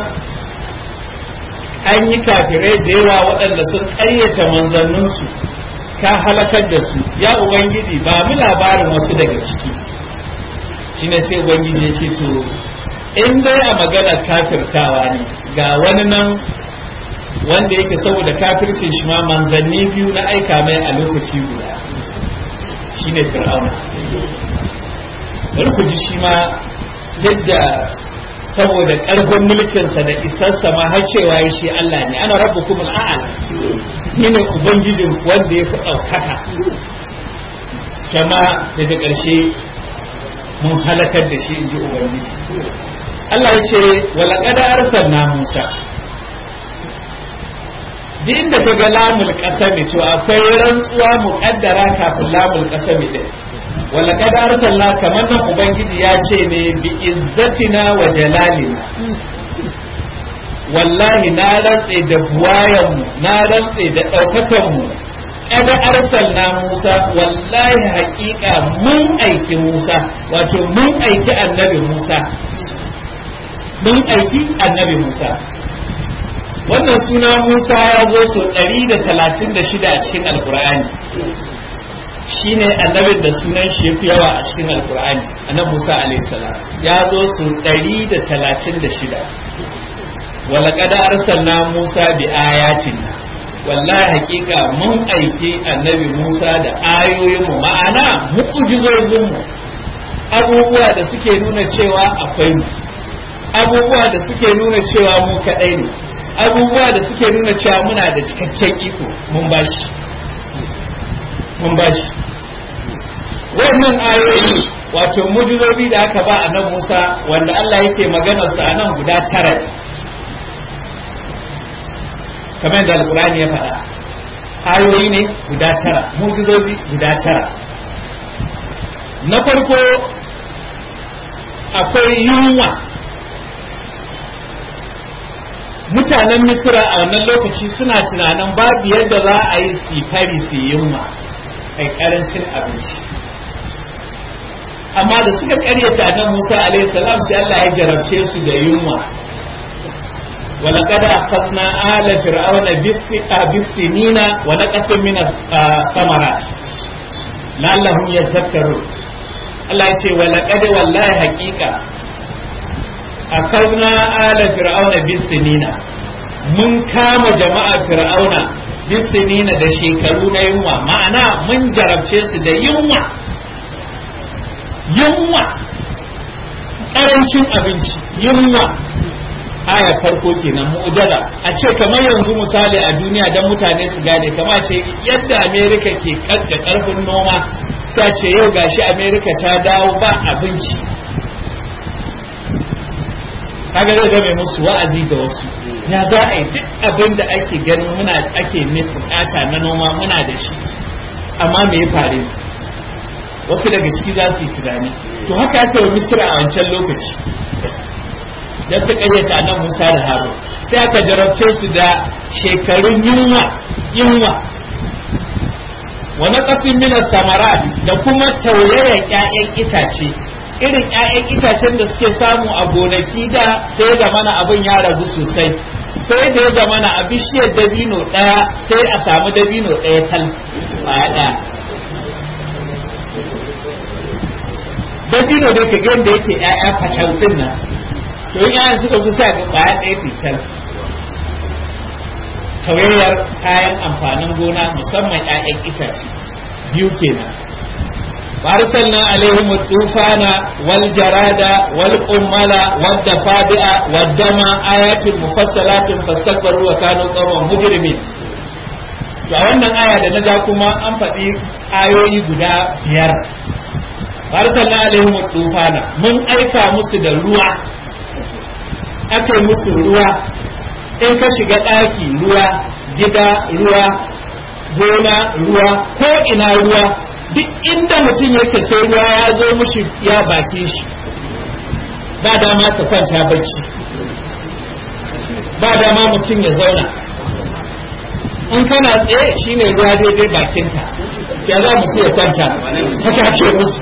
an yi kafirai da yawa waɗanda sun ƙaryata manzanninsu ka halakar da su ya ubangiji ba mu labarin wasu daga ciki shine sai ubangiji ya ce to in dai a maganar kafirtawa ne ga wani nan wanda yake saboda kafircin shi ma manzanni biyu na aika mai a lokaci guda shine fir'auna bari ku ji shi ma yadda saboda ƙarfin mulkinsa da isarsa ma har cewa ya shi Allah ne ana rabbukum al'ala ni ne ubangijin wanda ya fi ɗaukaka kama daga ƙarshe mun halakar da shi in ji ubangiji Allah ya ce walaƙada arsalna Musa duk inda ka ga lamul ƙasami to akwai rantsuwa muƙaddara kafin lamul ƙasami ɗin walaƙad arsalna kamar nan ubangiji ya ce ne bi izzatina wa jalalina wallahi na rantse da buwayanmu na rantse da ɗaukakanmu kada arsalna Musa wallahi haƙiƙa mun aiki Musa wato mun aiki annabi Musa mun aiki annabi Musa wannan suna Musa ya zo so 136 a cikin alkur'ani shine annabin da sunan shi yafi yawa a cikin alkur'ani annabi Musa alaihi salam ya zo su 136 wala qad arsalna Musa bi ayatin wallahi hakika mun aiki annabi Musa da ayoyin mu ma'ana mu'jizozin mu abubuwa da suke nuna cewa akwai mu abubuwa da suke nuna cewa mu kadai ne abubuwa da suke nuna cewa muna da cikakken iko mun bashi mun bashi wannan ayoyi wato mujizobi da aka ba a nan Musa wanda Allah yake maganar sa nan guda tara kamar da alkurani ya faɗa ayoyi ne guda tara mujizobi guda tara na farko akwai yunwa mutanen misira a wannan lokaci suna tunanin babu yadda za a yi sifari su yunwa kai karancin abinci amma da suka karyata nan Musa alaihi salam sai Allah ya jarabce su da yunwa ولقد أخذنا آل فرعون بالسنين ونقص من الثمرات لعلهم يتذكرون Allah ya ce walaƙad wallahi haƙiƙa akarna ala fir'auna bisinina mun kama jama'a fir'auna bisinina da shekaru na yunwa ma'ana mun jarabce su da yunwa yunwa ƙarancin abinci yunwa aya farko kenan mu'jala a ce kamar yanzu misali a duniya don mutane su gane kama ce yadda amerika ke da karfin noma sai ce yau gashi amerika ta dawo ba abinci kaga zai game musu wa'azi da wasu ya za a yi duk abin da ake ganin muna ake bukata na noma muna da shi amma me ya faru wasu daga ciki za su yi tunani to haka aka yi misira a wancan lokaci da suka karyata nan musa da haro sai aka jarabce su da shekarun yunwa yunwa wa naqasin min samarat da kuma taurayen ƴaƴan itace irin ƴaƴan itacen da suke samu a gonaki da sai da mana abin ya ragu sosai sai da ya zamana a bishiyar dabino ɗaya sai a samu dabino ɗaya tal a ɗaya dabino da ka da yake ƴaƴa facautin nan to in ƴaƴan suka fi sa ga ƙwaya ɗaya tital tawayyar kayan amfanin gona musamman ƴaƴan itace biyu kenan فارسلنا عليهم الطوفان والجراد والقمل والضفادع والدم آيات مفصلات فاستكبروا وكانوا قوما مجرمين to a wannan aya da na ja kuma an faɗi ayoyi guda biyar arsalna alaihim tufana mun aika musu da ruwa aka yi musu ruwa in ka shiga ɗaki ruwa gida ruwa gona ruwa ko ina ruwa duk inda mutum yake sai ruwa ya zo mushi ya baki shi ba dama ka kwanta bacci ba dama mutum ya zauna in kana tsaye shine ruwa daidai bakinka ya za mu ya kwanta haka ake musu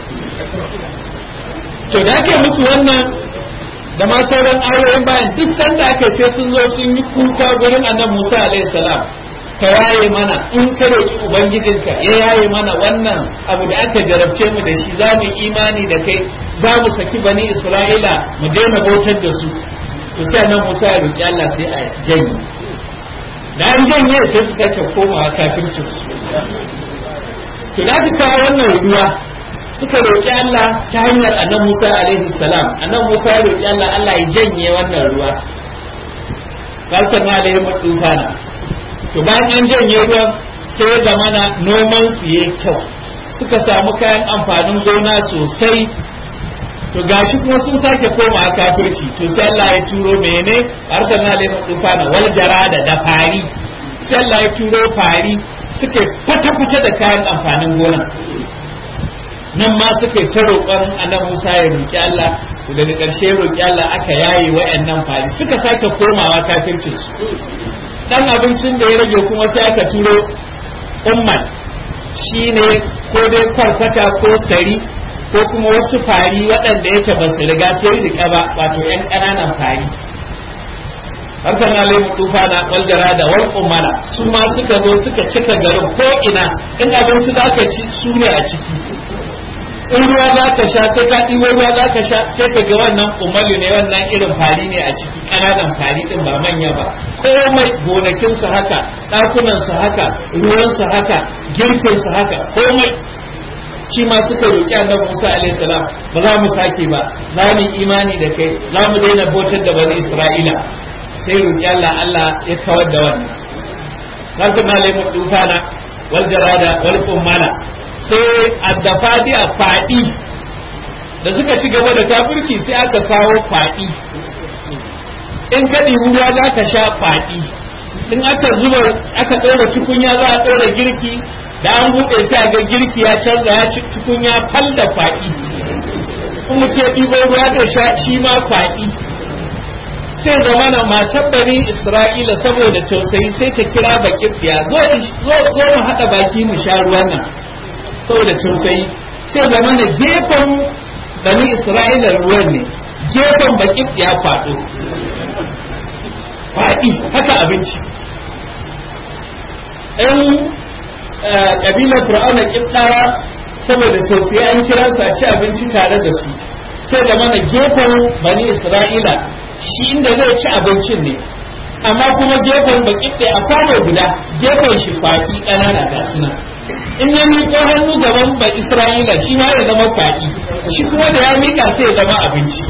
to da ake musu wannan da ma sauran ayoyin bayan duk sanda aka sai sun zo sun yi kuka gurin annabi Musa alaihi salam ka yaye mana in ka roki ubangijinka ya yaye mana wannan abu da aka jarabce mu da shi za mu imani da kai za mu saki bani Isra'ila mu daina bautar da su to sai annabi Musa ya roki Allah sai a janye da an janye sai su sake komawa kafircin su to da kawo wannan ruwa suka roƙi Allah ta hanyar annan Musa alaihi salam annan Musa ya roƙi Allah Allah ya janye wannan ruwa kalsan alaihi tufana to bayan an janye ruwan sai ya zamana noman su yayi kyau suka samu kayan amfanin gona sosai to gashi kuma sun sake koma kafirci to sai Allah ya turo mene arsalna alaihi tufana wal jarada da fari sai Allah ya turo fari suke fata-fata da kayan amfanin gona nan ma suka yi ta roƙon annabi Musa ya roƙi Allah daga ƙarshe ya roƙi Allah aka yaye wa'annan fari suka sake komawa kafircin su dan abincin da ya rage kuma sai aka turo umman shine ko dai kwarkwata ko sari ko kuma wasu fari waɗanda yake ba su riga sai riƙa ba wato ƴan ƙananan fari har sana lemu tufana wal jarada wal umala su ma suka zo suka cika garin ko ina in abinci za ka ci su ne a ciki in ruwa za ka sha sai ka ɗibo ruwa za ka sha sai ka ga wannan umalu ne wannan irin fari ne a ciki ƙananan fari ɗin ba manya ba komai gonakinsu haka ɗakunansu haka ruwansu haka girkinsu haka komai shi ma suka roƙi annabi Musa alaihi salam ba za mu sake ba za mu imani da kai za mu daina bautar da bani Isra'ila sai roƙi Allah Allah ya kawar da wannan kasu na lemu dufana wal jarada wal kummala sai addafadi a faɗi da suka ci gaba da kafirci sai aka kawo faɗi in ka ɗibi ruwa za ka sha faɗi in aka zuba aka ɗora tukunya za a ɗora girki da an buɗe sai a ga girki ya canza ya ci tukunya fal da faɗi in mutum ya ɗibo ruwa da sha shi ma faɗi sai zama na matan bani isra'ila saboda tausayi sai ta kira bakin biya zo mu haɗa baki mu sha ruwan nan saboda tausayi sai zama na gefen bani isra'ila ruwan ne gefen bakin ya faɗo faɗi haka abinci ɗan ƙabilar fir'auna ƙibɗawa saboda tausayi an kira su a ci abinci tare da su sai zama na gefen bani isra'ila shi inda zai ci abincin ne amma kuma gefen baƙiɗe a kwano guda gefen shi faɗi ƙanana ga suna in ya miƙo hannu gaban ba Isra'ila shi ma ya zama kwaɗi shi kuma da ya miƙa sai ya zama abinci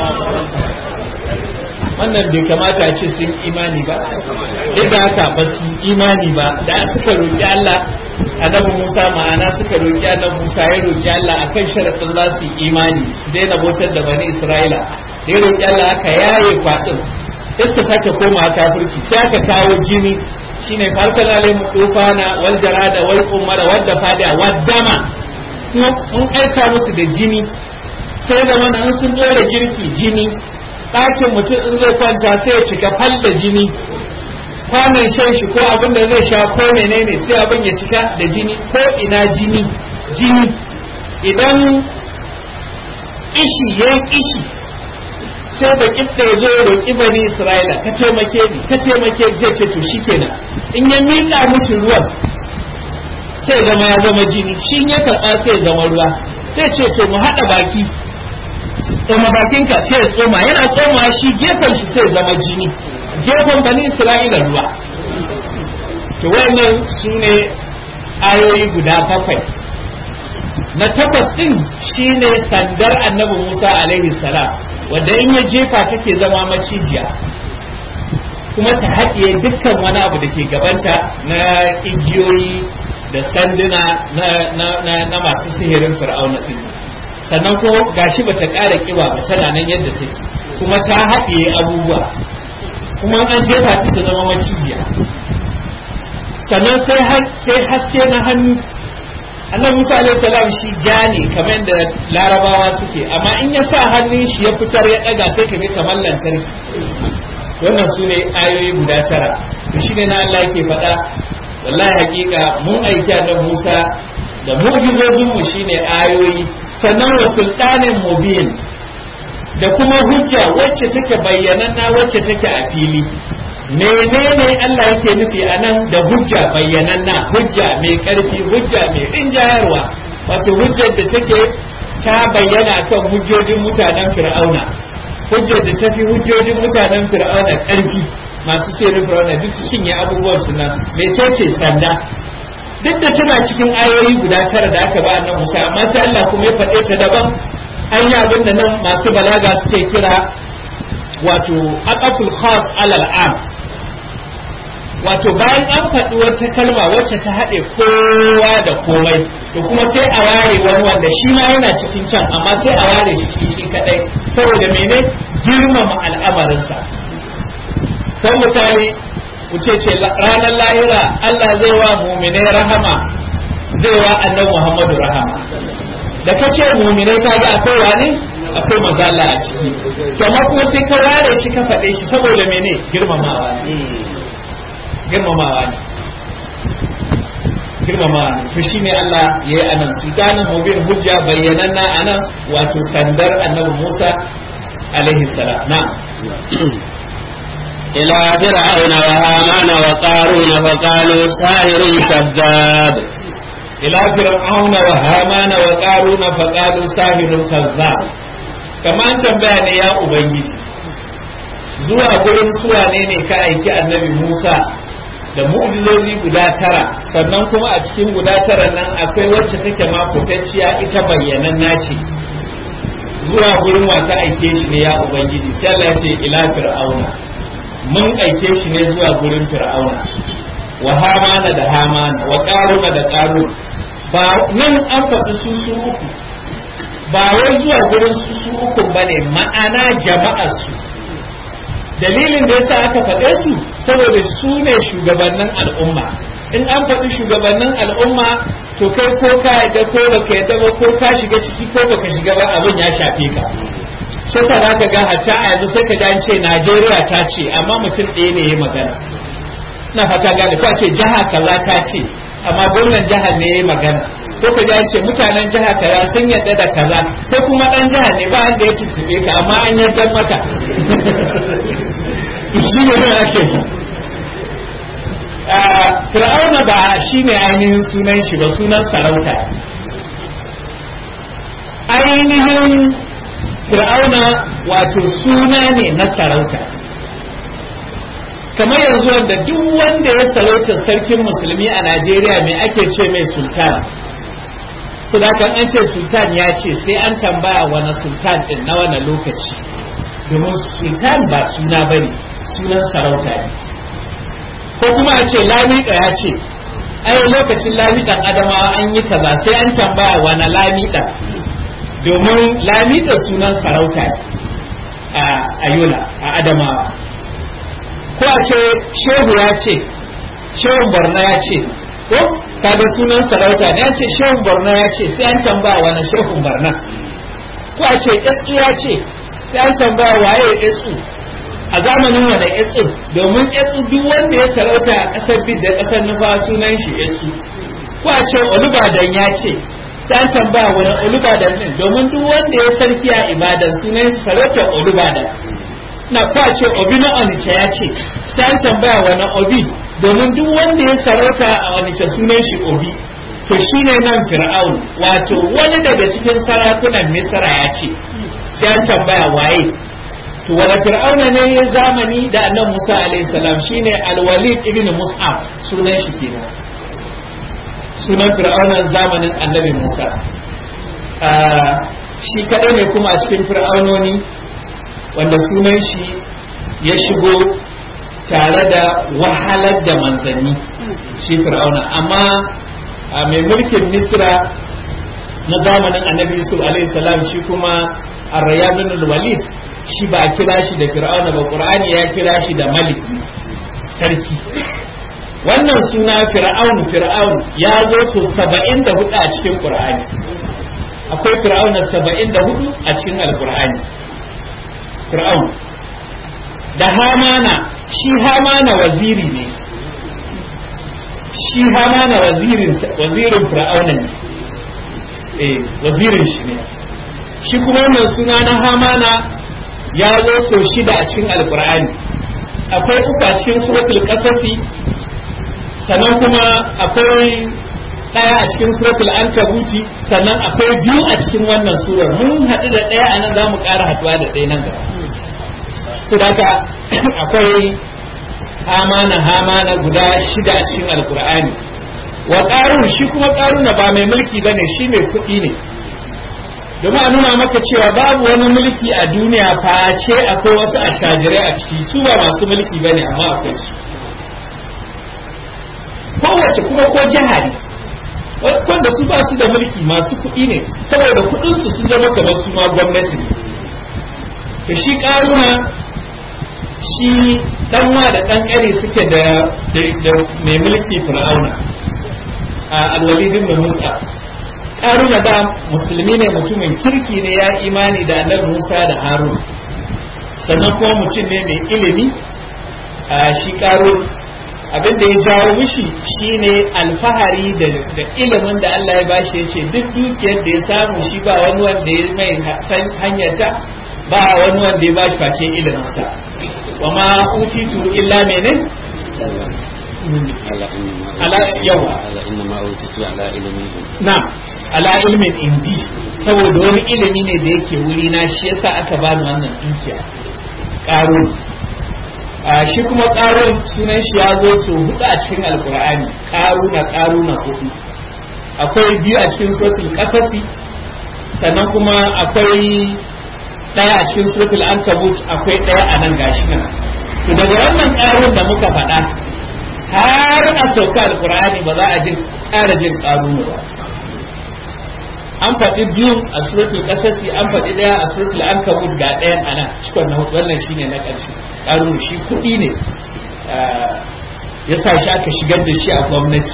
wannan bai kamata a ce sun imani ba duk da haka ba su imani ba da suka roƙi Allah annabi Musa ma'ana suka roki annabi Musa ya roki Allah akan sharadin za su yi imani su daina bautar da bani Isra'ila da ya roki Allah aka yaye kwadin sai suka sake koma kafirci sai aka kawo jini shine farsal alaihim tufana wal jarada wal qumara wad dafada wad dama kuma mun aika musu da jini sai da mana an sun dora girki jini ɗakin mutum in zai kwanta sai ya cika fal da jini kwanan shan shi ko abin da zai sha ko menene sai abin ya cika da jini ko ina jini jini idan kishi ya kishi sai da kifta ya zo ya roƙi bani isra'ila ka taimake ni ka taimake ni zai ce to shikenan in ya miƙa musu ruwan sai zama ya zama jini shi ya karɓa sai ya zama ruwa sai ce to mu haɗa baki tsoma bakinka sai ya tsoma yana tsoma shi gefen shi sai ya zama jini gefen bani isra'ila ruwa to wannan su ne ayoyi guda bakwai na takwas din shine sandar annabi musa alaihi salam wanda in ya jefa take zama macijiya kuma ta haɗiye dukkan wani abu da ke gabanta na igiyoyi da sanduna na masu sihirin fir'auna din sannan ko gashi bata ƙara kiba ba tana nan yadda take kuma ta haɗiye abubuwa kuma an jefa ta ta zama macijiya sannan sai haske na hannu annabi Musa alaihi salam shi ja ne kamar yadda larabawa suke amma in ya sa hannun shi ya fitar ya daga sai ka ga kamar lantarki wannan su ne ayoyi guda tara to shine na Allah yake faɗa wallahi hakika mun aiki annabi Musa da mu'jizozin mu shine ayoyi sannan wa sultanin mubin da kuma hujja wacce take bayyananna wacce take a fili menene Allah yake nufi a nan da hujja bayyananna hujja mai karfi hujja mai rinjayarwa wato hujjar da take ta bayyana kan hujjojin mutanen fir'auna hujjar da tafi hujjojin mutanen fir'auna karfi masu sirrin fir'auna duk su cinye abubuwan su nan mecece sanda duk da tana cikin ayoyi guda tara da aka ba annabi Musa amma sai Allah kuma ya faɗe ta daban an yi abin da nan masu balaga suke kira wato aqaful khas alal am wato bayan an faɗi wata kalma wacce ta haɗe kowa da komai to kuma sai a ware wani wanda shi ma yana cikin can amma sai a ware shi shi kadai saboda mene girmama al'amarinsa kan misali wuce ce ranar lahira Allah zai wa mumine rahama zai wa annabi Muhammadu rahama da ka ce mumine ka ga akwai wani akwai mazalla a ciki kamar kuma sai ka ware shi ka faɗe shi saboda mene girmamawa ne girmamawa ne girmamawa ne to shine Allah ya yi anan sultanin mubin hujja bayyananna anan wato sandar annabi Musa alaihi salam na'am إلى فرعون وهامان وقارون فقالوا ساحر كذاب إلى فرعون وهامان وقارون فقالوا ساحر كذاب كما أنت بيان يا أبي zuwa gurin suwa ne ne ka aiki annabi Musa da mu'jizozi guda tara sannan kuma a cikin guda tara nan akwai wacce take ma fitacciya ita bayyanan nace zuwa gurin wa ka aike shi ne ya ubangiji sai Allah ya ce ila fir'auna mun aike shi ne zuwa gurin fir'auna wa hamana da hamana wa qaruna da qarun ba nan an faɗi su su uku ba wai zuwa gurin su su uku bane ma'ana jama'ar su dalilin da yasa aka faɗe su saboda su ne shugabannin al'umma in an faɗi shugabannin al'umma to kai ko ka yadda ko baka yadda ba ko ka shiga ciki ko baka shiga ba abin ya shafe ka shi sa za ka ga hatta a yanzu sai ka ji an ce Najeriya ta ce amma mutum ɗaya ne ya magana na fata gane ko a ce jiha kaza ta ce amma gwamnan jihar ne ya magana ko ka ji an ce mutanen jiha kaza sun yadda da kaza ko kuma ɗan jihar ne ba wanda ya tuntuɓe ka amma an yadda maka shi ne nan ake fir'auna ba shi ne ainihin sunan shi ba sunan sarauta ainihin fir'auna wato suna ne na sarauta kamar yanzu wanda duk wanda ya sarauta sarkin musulmi a najeriya mai ake ce mai sultan su da an ce sultan ya ce sai an tambaya wani sultan din na wani lokaci domin sultan ba suna bane sunan sarauta ne ko kuma a ce lamika ya ce ai lokacin lamiɗan adamawa an yi kaza sai an tambaya wani lamiɗan domin lamiɗan sunan sarauta a ayola a adamawa ko a ce shehu ya ce shehun borno ya ce ko kaga sunan sarauta ne an ce shehun borno ya ce sai an tambaya wani shehun borno ko a ce yasu ya ce sai an tambaya waye yasu a zamanin wani yasu domin yasu duk wanda ya sarauta a ƙasar bid da ƙasar nufa sunan shi yasu ko a ce olubadan ya ce sai an tambaya wani olubadan din domin duk wanda ya sarki a ibadan sunan shi sarauta olubadan na ko a ce obi na onicha ya ce sai an tambaya wani obi domin duk wanda ya sarauta a onicha sunan shi obi to shine nan fir'aun wato wani daga cikin sarakunan misra ya ce sai an tambaya waye to wani fir'auna ne ya zamani da annan musa alaihi salam shine alwalid ibn mus'ab sunan shi kenan sunan fir'aunan zamanin annabi musa shi kadai ne kuma a cikin fir'aunoni wanda sunan shi ya shigo tare da wahalar da manzanni shi fir'auna amma mai mulkin misra na zamanin annabi yusuf alaihi salam shi kuma arrayabin walid shi ba a kira shi da fir'auna ba qur'ani ya kira shi da malik sarki wannan suna fir'aun fir'aun ya zo so saba'in da hudu a cikin qur'ani akwai fir'auna saba'in da hudu a cikin alqur'ani fir'aun da hamana shi hamana waziri ne shi hamana wazirin wazirin fir'auna ne eh wazirin shi ne shi kuma wannan suna na hamana ya zo so shida a cikin alkur'ani akwai uku a cikin suratul qasasi sannan kuma akwai ɗaya a cikin suratul ankabuti sannan akwai biyu a cikin wannan surar mun haɗu da ɗaya a nan za mu ƙara haɗuwa da ɗaya nan gaba su daga akwai hamana hamana guda shida a cikin alkur'ani wa ƙarun shi kuma ƙaruna ba mai mulki ba ne shi mai kuɗi ne domin a nuna maka cewa babu wani mulki a duniya face akwai wasu attajirai a ciki su ba masu mulki ba ne amma akwai su kowace kuma ko jiha ne wanda su ba su da mulki masu kuɗi ne saboda kuɗinsu sun zama kamar su ma gwamnati ne to shi ƙaruna shi ɗanwa da ɗan ƙare suke da mai mulki fir'auna a alwalidin da musa karuna da musulmi ne mutumin kirki ne ya imani da annabi Musa da Harun sannan kuma mutum ne mai ilimi a shi karun abin da ya jawo mishi shine alfahari da ilimin da Allah ya bashi ya ce duk dukiyar da ya samu shi ba wani wanda ya mai hanyata ba wani wanda ya bashi face iliminsa wa ma utitu illa mene ala yawa na ala ilmin indi saboda wani ilimi ne da yake wuri na shi yasa aka bani wannan dukiya qarun shi kuma qarun sunan shi ya zo su hudu a cikin alqur'ani qaruna qaruna hudu akwai biyu a cikin suratul qasasi sannan kuma akwai daya a cikin suratul ankabut akwai daya a nan gashi nan to daga wannan qarun da muka faɗa har a sauka alqur'ani ba za a jin ƙara jin qarunu ba an faɗi biyu a suratul qasasi an faɗi ɗaya a suratul ankabut ga ɗayan ana cikon na hudu wannan shine na ƙarshe ƙarun shi kuɗi ne ya sa shi aka shigar da shi a gwamnati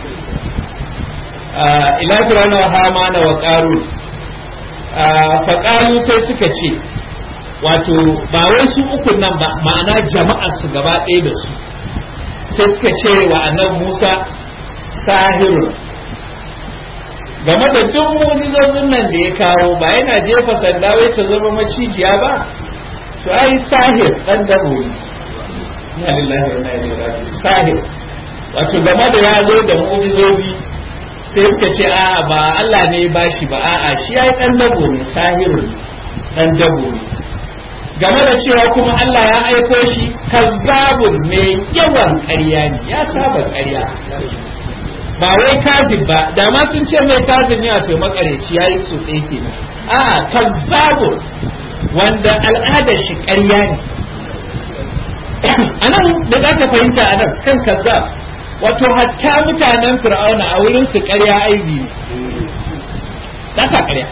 ila firana wa hamana wa ƙarun faƙaru sai suka ce wato ba wai su ukun nan ba ma'ana jama'ar su gaba ɗaya da su sai suka ce wa annabi Musa sahirun game da duk mu'jizozin nan da ya kawo ba yana jefa sanda wai ta zama macijiya ba to ai sahir dan dabo ne na lillahi wa inna ilaihi raji'un sahir wato game da ya zo da mu'jizozi sai suka ce a ba Allah ne ya bashi ba a'a shi ai dan dabo ne sahirun dan dabo ne game da cewa kuma Allah ya aiko shi kazzabun mai yawan ƙarya ne ya saba ƙarya ba wai kazib ba da ma sun ce mai kazib ne a to makareci yayi so ɗaya kenan a kazzabun wanda al'adar shi ƙarya ne anan da za ka fahimta anan kan kazzab wato hatta mutanen fir'auna a wurin su ƙarya aibi ne ba sa ƙarya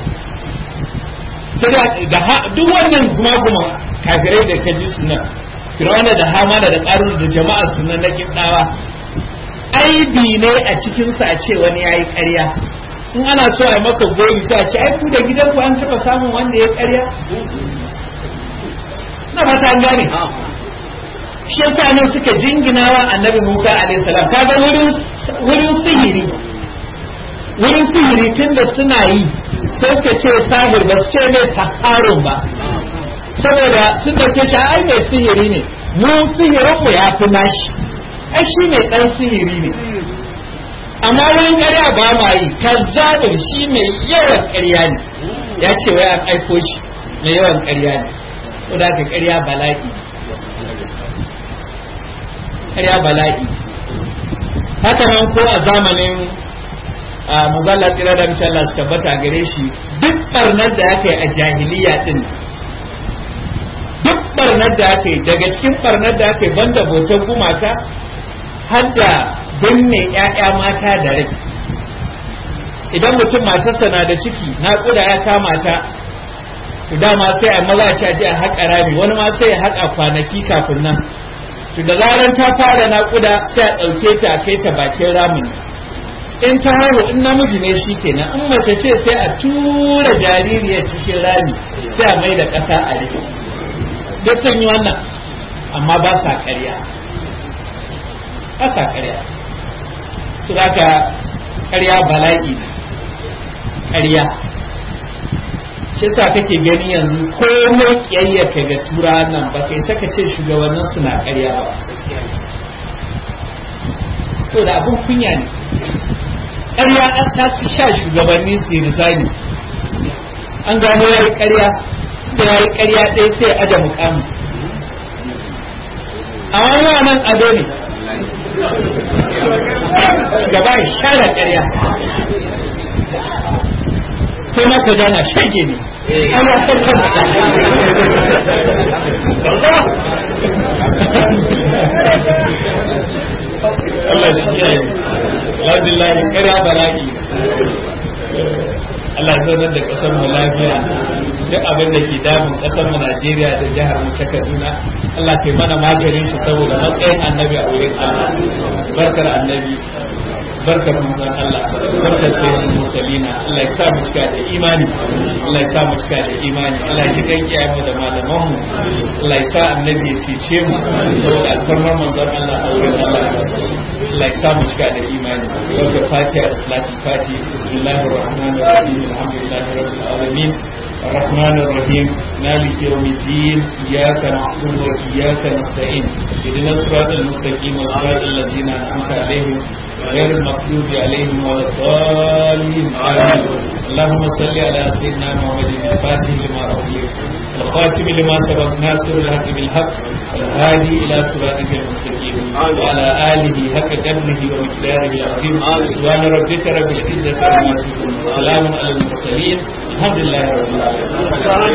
sai da duk wannan guma-guma kafirai da ka ji sunan fir'auna da hamana da ƙarun da jama'a sunan na kibdawa aibi ne a cikinsa a ce wani ya yi ƙarya in ana so a maka goyi sai a ce ai ku da gidanku an taɓa samun wanda ya ƙarya na fata an gane shi yasa nan suka jinginawa annabi Musa alaihi salam kaga wurin wurin sihiri wurin sihiri tunda suna yi sai suka ce sahir ba su ce mai saharun ba saboda sun dauke shi ai mai sihiri ne mu sihirin mu ya fi nashi ai shi mai dan sihiri ne amma wurin ƙarya ba ma yi kazzabin shi mai yawan ƙarya ne ya ce wai an aiko shi mai yawan ƙarya ne ko da ka ƙarya bala'i ƙarya bala'i haka nan ko a zamanin muzalla tsira da mace Allah su tabbata gare shi duk barnar da aka yi a jahiliya din duk barnar da aka yi daga cikin barnar da aka yi banda bautar gumaka har da binne 'ya'ya mata da rai idan mutum matarsa na da ciki naƙuda ya kama ta to dama sai a maza ci aje a haƙa rami wani ma sai ya haƙa kwanaki kafin nan to da zaran ta fara naƙuda sai a ɗauke ta a kai ta bakin ramin in ta haihu in namiji ne shi kenan in mace ce sai a tura jaririyar cikin rami sai a mai da ƙasa a rufe duk sun yi wannan amma ba sa ƙarya ba sa ƙarya su haka ƙarya bala'i ƙarya shi sa kake gani yanzu komai ƙiyayyarka ga tura nan ba kai saka ce shugabannin suna ƙarya ba to da abin kunya ne ƙarya an ta su sha shugabanni su yi rizani an gano ya yi ƙarya da ya yi ƙarya ɗaya sai ya aje mukamu a wani nan ado ne gaba ya share ƙarya sai maka gana shage ne an ya san kan Allah shi kiyaye alhamdulillah ƙarya bala'i Allah ya zaunar da ƙasar mu lafiya duk abin da ke damun ƙasar mu Najeriya da jihar mu ta Kaduna Allah kai mana maganin shi saboda matsayin annabi a wurin Allah barkar annabi barkar manzon Allah barkar sayyidul mursalina Allah ya sa mu cika da imani Allah ya sa mu cika da imani Allah ya ji kan kiyaye mu da malaman mu Allah ya sa annabi ya cece mu saboda alfarmar manzon Allah a wurin Allah Allah ya sa mu cika da imani barkar fatiha da salatul fatiha bismillahir rahmanir rahim alhamdulillahi rabbil alamin الرحمن الرحيم مالك يوم الدين إياك نعبد وإياك نستعين اهدنا الصراط المستقيم صراط الذين أنعمت عليهم غير المغضوب عليهم ولا الضالين آمين اللهم صل على سيدنا محمد الفاتح لما أغلق الخاتم لما سبق ناصر الحق بالحق والهادي إلى صراطك المستقيم وعلى آله حق قدره ومقداره العظيم سبحان ربك رب العزة عما يصفون وسلام على المرسلين الحمد لله رب العالمين